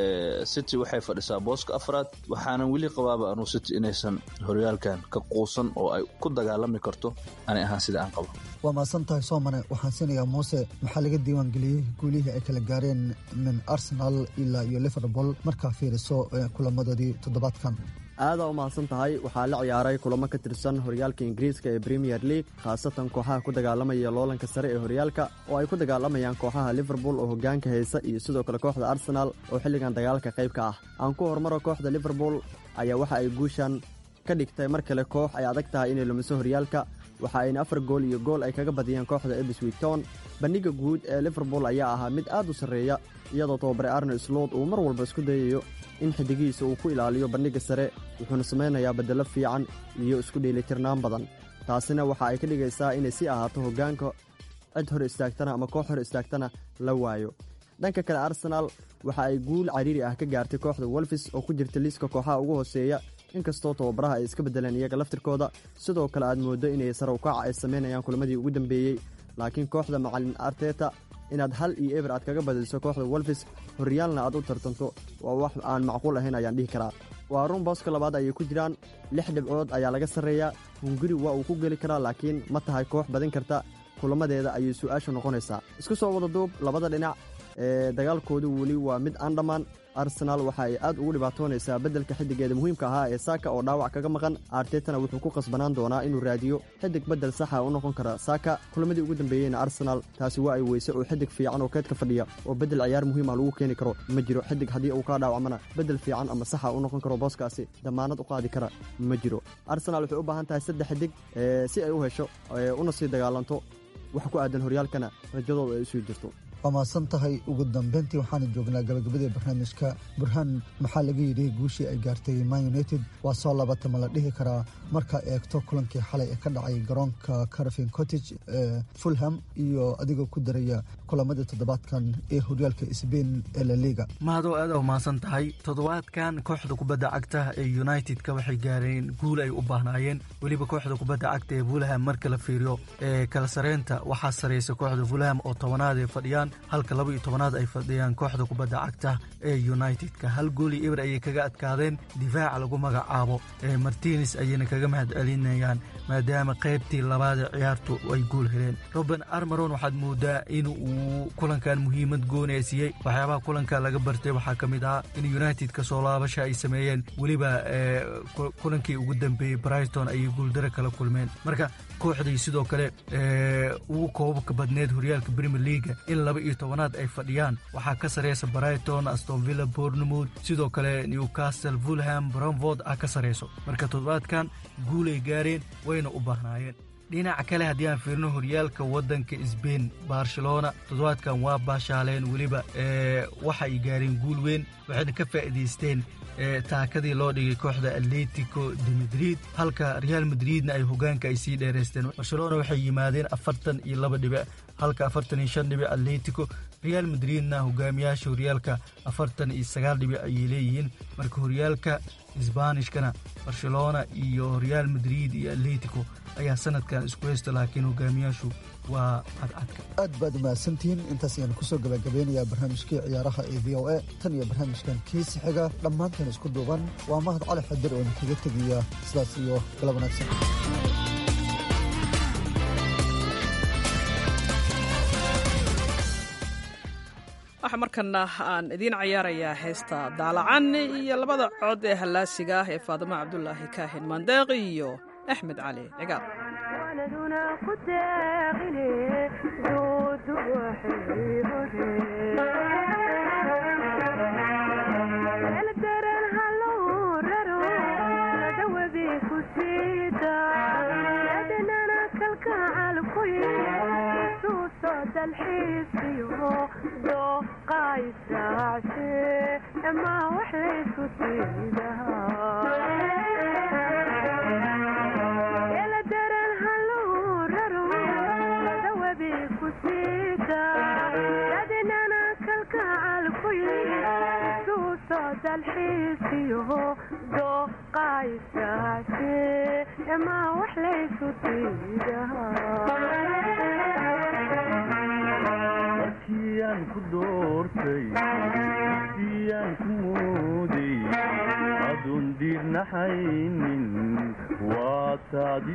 city waxay fadhisaa booska afraad waxaanan weli qabaaba anuu city inaysan horyaalkan ka quusan oo ay ku dagaalami karto anay ahaan sida aan qabo waa mahadsan tahay soomane waxaan siinayaa muuse maxaa laga diiwaangeliyey guulihii ay kala gaareen min arsenal ilaa iyo liverpool markaa fiiriso kulamadoodii toddobaadkan aadaa u mahadsan tahay waxaa la ciyaaray kulamo ka tirsan horyaalka ingiriiska ee premier league khaasatan kooxaha ku dagaalamaya loolanka sare ee horyaalka oo ay ku dagaalamayaan kooxaha liverpool oo hogaanka haysa iyo sidoo kale kooxda arsenal oo xilligan dagaalka qayb ka ah aan ku hormaro kooxda liverpool ayaa waxa ay guushan ka dhigtay mar kale koox ay adag tahay inay lumiso horyaalka waxa ayna afar gool iyo gool ay kaga badiyeen kooxda ebswig town bandhiga guud ee liverpool ayaa ahaa mid aad u sarreeya iyadoo tababare arne slot uu mar walba isku dayayo in xidigihiisa uu ku ilaaliyo bandhigga sare wuxuuna samaynayaa beddello fiican iyo isku dheelitirnaan badan taasina waxa ay ka dhigaysaa inay sii ahaato hoggaanka cid hor istaagtana ama koox hor istaagtana la waayo dhanka kale arsenaal waxa ay guul cariiri ah ka gaartay kooxda wolfis oo ku jirta liiska kooxaha ugu hooseeya inkastoo tababaraha ay iska beddeleen iyaga laftirkooda sidoo kale aad mooddo inay sare ukaca ay samaynayaan kulamadii ugu dambeeyey laakiin kooxda macalin arteta inaad hal iyo eber aad kaga badiso kooxda wolfis horyaalna aad u tartanto waa wax aan macquul ahayn ayaan dhihi karaa waa run booska labaad ayay ku jiraan lix dhibcood ayaa laga sarreeyaa hunguri waa uu ku geli karaa laakiin ma tahay koox badin karta kulamadeeda ayay su-aashu noqonaysaa isku soo wada duub labada dhinac ee dagaalkoodu weli waa mid aan dhammaan arsenaal waxa ay aad ugu dhibaatoonaysaa beddelka xiddigeeda muhiimka ahaa ee saaka oo dhaawac kaga maqan artetana wuxuu ku qasbanaan doonaa inuu raadiyo xidig beddel saxa u noqon kara saaka kulamadii ugu dambeeyeyna arsenaal taasi waa ay weyse oo xidig fiican oo keedka fadhiya oo beddel ciyaar muhiima lagu keeni karo ma jiro xidig haddii uu kaa dhaawacmana beddel fiican ama saxa u noqon karo booskaasi damaanad u qaadi kara ma jiro arsenaal waxay u baahan tahay saddex xidig si ay u hesho una sii dagaalanto wax ku aadan horyaalkana rajadooda ay usii jirto waa mahadsan tahay ugu dambeyntii waxaana joognaa gabagabadii barnaamijka burhaan maxaa laga yidhi guushii ay gaartay man united waa soo labatama la dhihi karaa markaa eegto kulankii xalay ee ka dhacay garoonka carvin cottage ee fulham iyo adigoo ku daraya kulamadii toddobaadkan ee horyaalka sbain ee laliga mahadoo aad u mahadsan tahay toddobaadkan kooxda kubadda cagta ee united-ka waxay gaareen guul ay u baahnaayeen weliba kooxda kubadda cagta ee fulham marka la fiiriyo ee kala sareynta waxaa sareysa kooxda fulham oo tobanaad ay fadhiyaan halka laba iyo tobanaad ay fadhiyaan kooxda kubadda cagta ee united-ka hal gooli eber ayay kaga adkaadeen difaaca lagu magacaabo ee martines ayayna kaga mahad celinayaan maadaama qaybtii labaad ee ciyaartu ay guul heleen roben armaron waxaad moodaa in uu kulankan muhiimad goonee siiyey waxyaabaha kulanka laga bartay waxaa ka mid ah in united ka soo laabasha ay sameeyeen weliba kulankii ugu dambeeyey brighton ayay guuldaro kala kulmeen marka kooxdii sidoo kale ugu koobabka badneed horyaalka premier leaga in laba iyo tobanaad ay fadhiyaan waxaa ka sareysa brighton astonvilla bournemouth sidoo kale newcastle fulham bromford ah ka sareyso marka toddobaadkan guulay gaareen wayna u baahnaayeen dhinaca kale haddii aan fiirno horyaalka waddanka sbain barcelona toddobaadkan waa baashaaleen weliba waxa ay gaareen guul weyn waxayna ka faa'iidaysteen taakadii loo dhigay kooxda atletico de madrid halka real madridna ay hogaanka ay sii dheeraysteen barcelona waxay yimaadeen afartan iyo laba dhibic halka afartan iyo shan dhibic atletico real madridna hogaamiyaasha horyaalka afartan iyo sagaal dhibic ayay leeyihiin marka horyaalka isbaanishkana barcelona iyo real madrid iyo atletico ayaa sanadkan isku haysta laakiin hogaamiyaashu waa cadcadka aad baad umahadsantihiin intaas ayaan kusoo gabagabeynayaa barnaamijkii ciyaaraha ee v o a tan iyo barnaamijkan kiisi xiga dhammaantan isku duuban waa mahad cali xadir oo idinkaga tegaya sidaas iyo galab wanaagsan waxaa markana aan idiin cayaarayaa heesta daalacan iyo labada cod ee hallaasiga ah ee faadimo cabdulaahi kaahin mandeeq iyo axmed cali cigaar markiyaan ku doortay siyaan ku mooday adoon diirnaxaynin waa taadi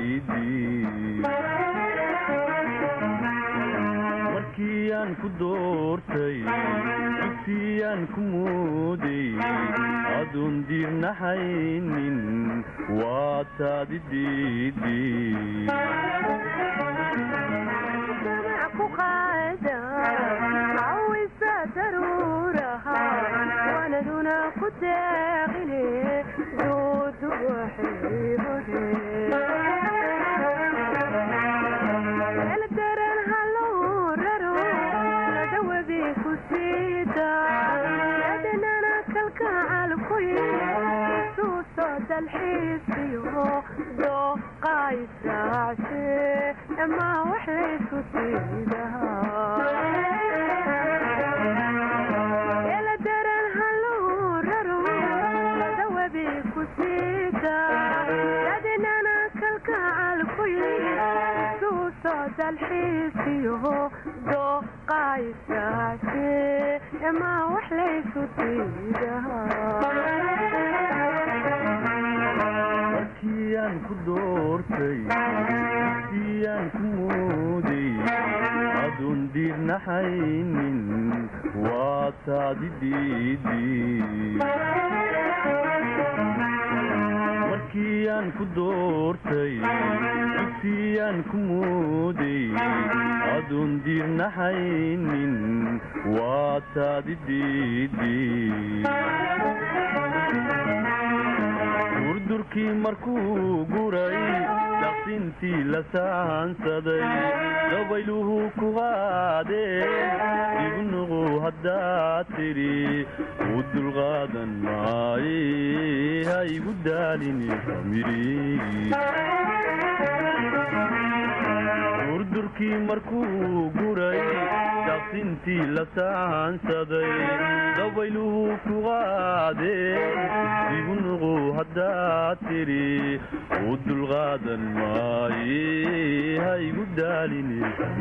markiyaan ku doortay dugsiyaan ku mooday adoon diirnaxaynin waa taadi markiyaan ku doortay siyaan ku mooday adoon diirnaxaynin waa taadi markiyaan ku doortay dugsiyaan ku mooday adoon diirnaxaynin waa taadi durdurkii markuu guray daqsintii la saansaday dabayluhu ku qaadeen ignuqu haddaad tidhi u dulqaadan maaye ha igu daalini durdurkii markuu guray daqsintii la saansaday dabayluhu ku qaadeen ignuqu haddaad tidhi u dulqaadan maaye ha igu daalini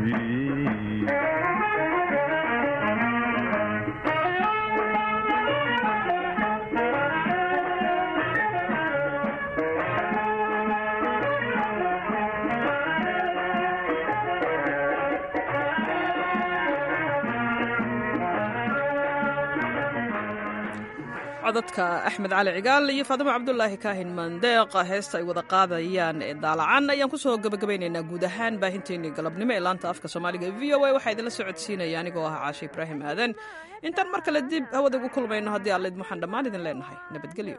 codadka axmed cali cigaal iyo faadimo cabdulaahi kaahin mandeeqa heesta ay wada qaadayaan ee daalacan ayaan kusoo gabagabaynaynaa guud ahaan baahinteennii galabnimo ee laanta afka soomaaliga v o a waxaa idinla socodsiinaya anigoo ah caashe ibraahim aadan intaan mar kale dib hawada ugu kulmayno haddii allaid waxaan dhammaan idin leenahay nabadgelyo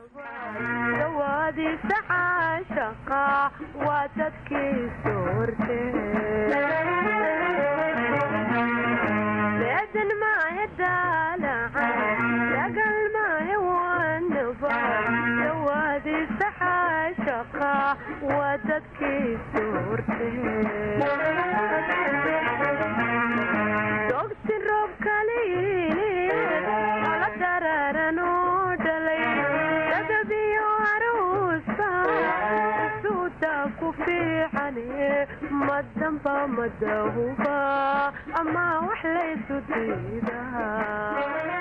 aadan maahe daalacan dagal maahe waano dadkiisu horteedogsi roob kaliini ala dararan oo dhalay dadabiyo aruusa suuta ku fiicane madamba madahuba ama wax laysu diidaa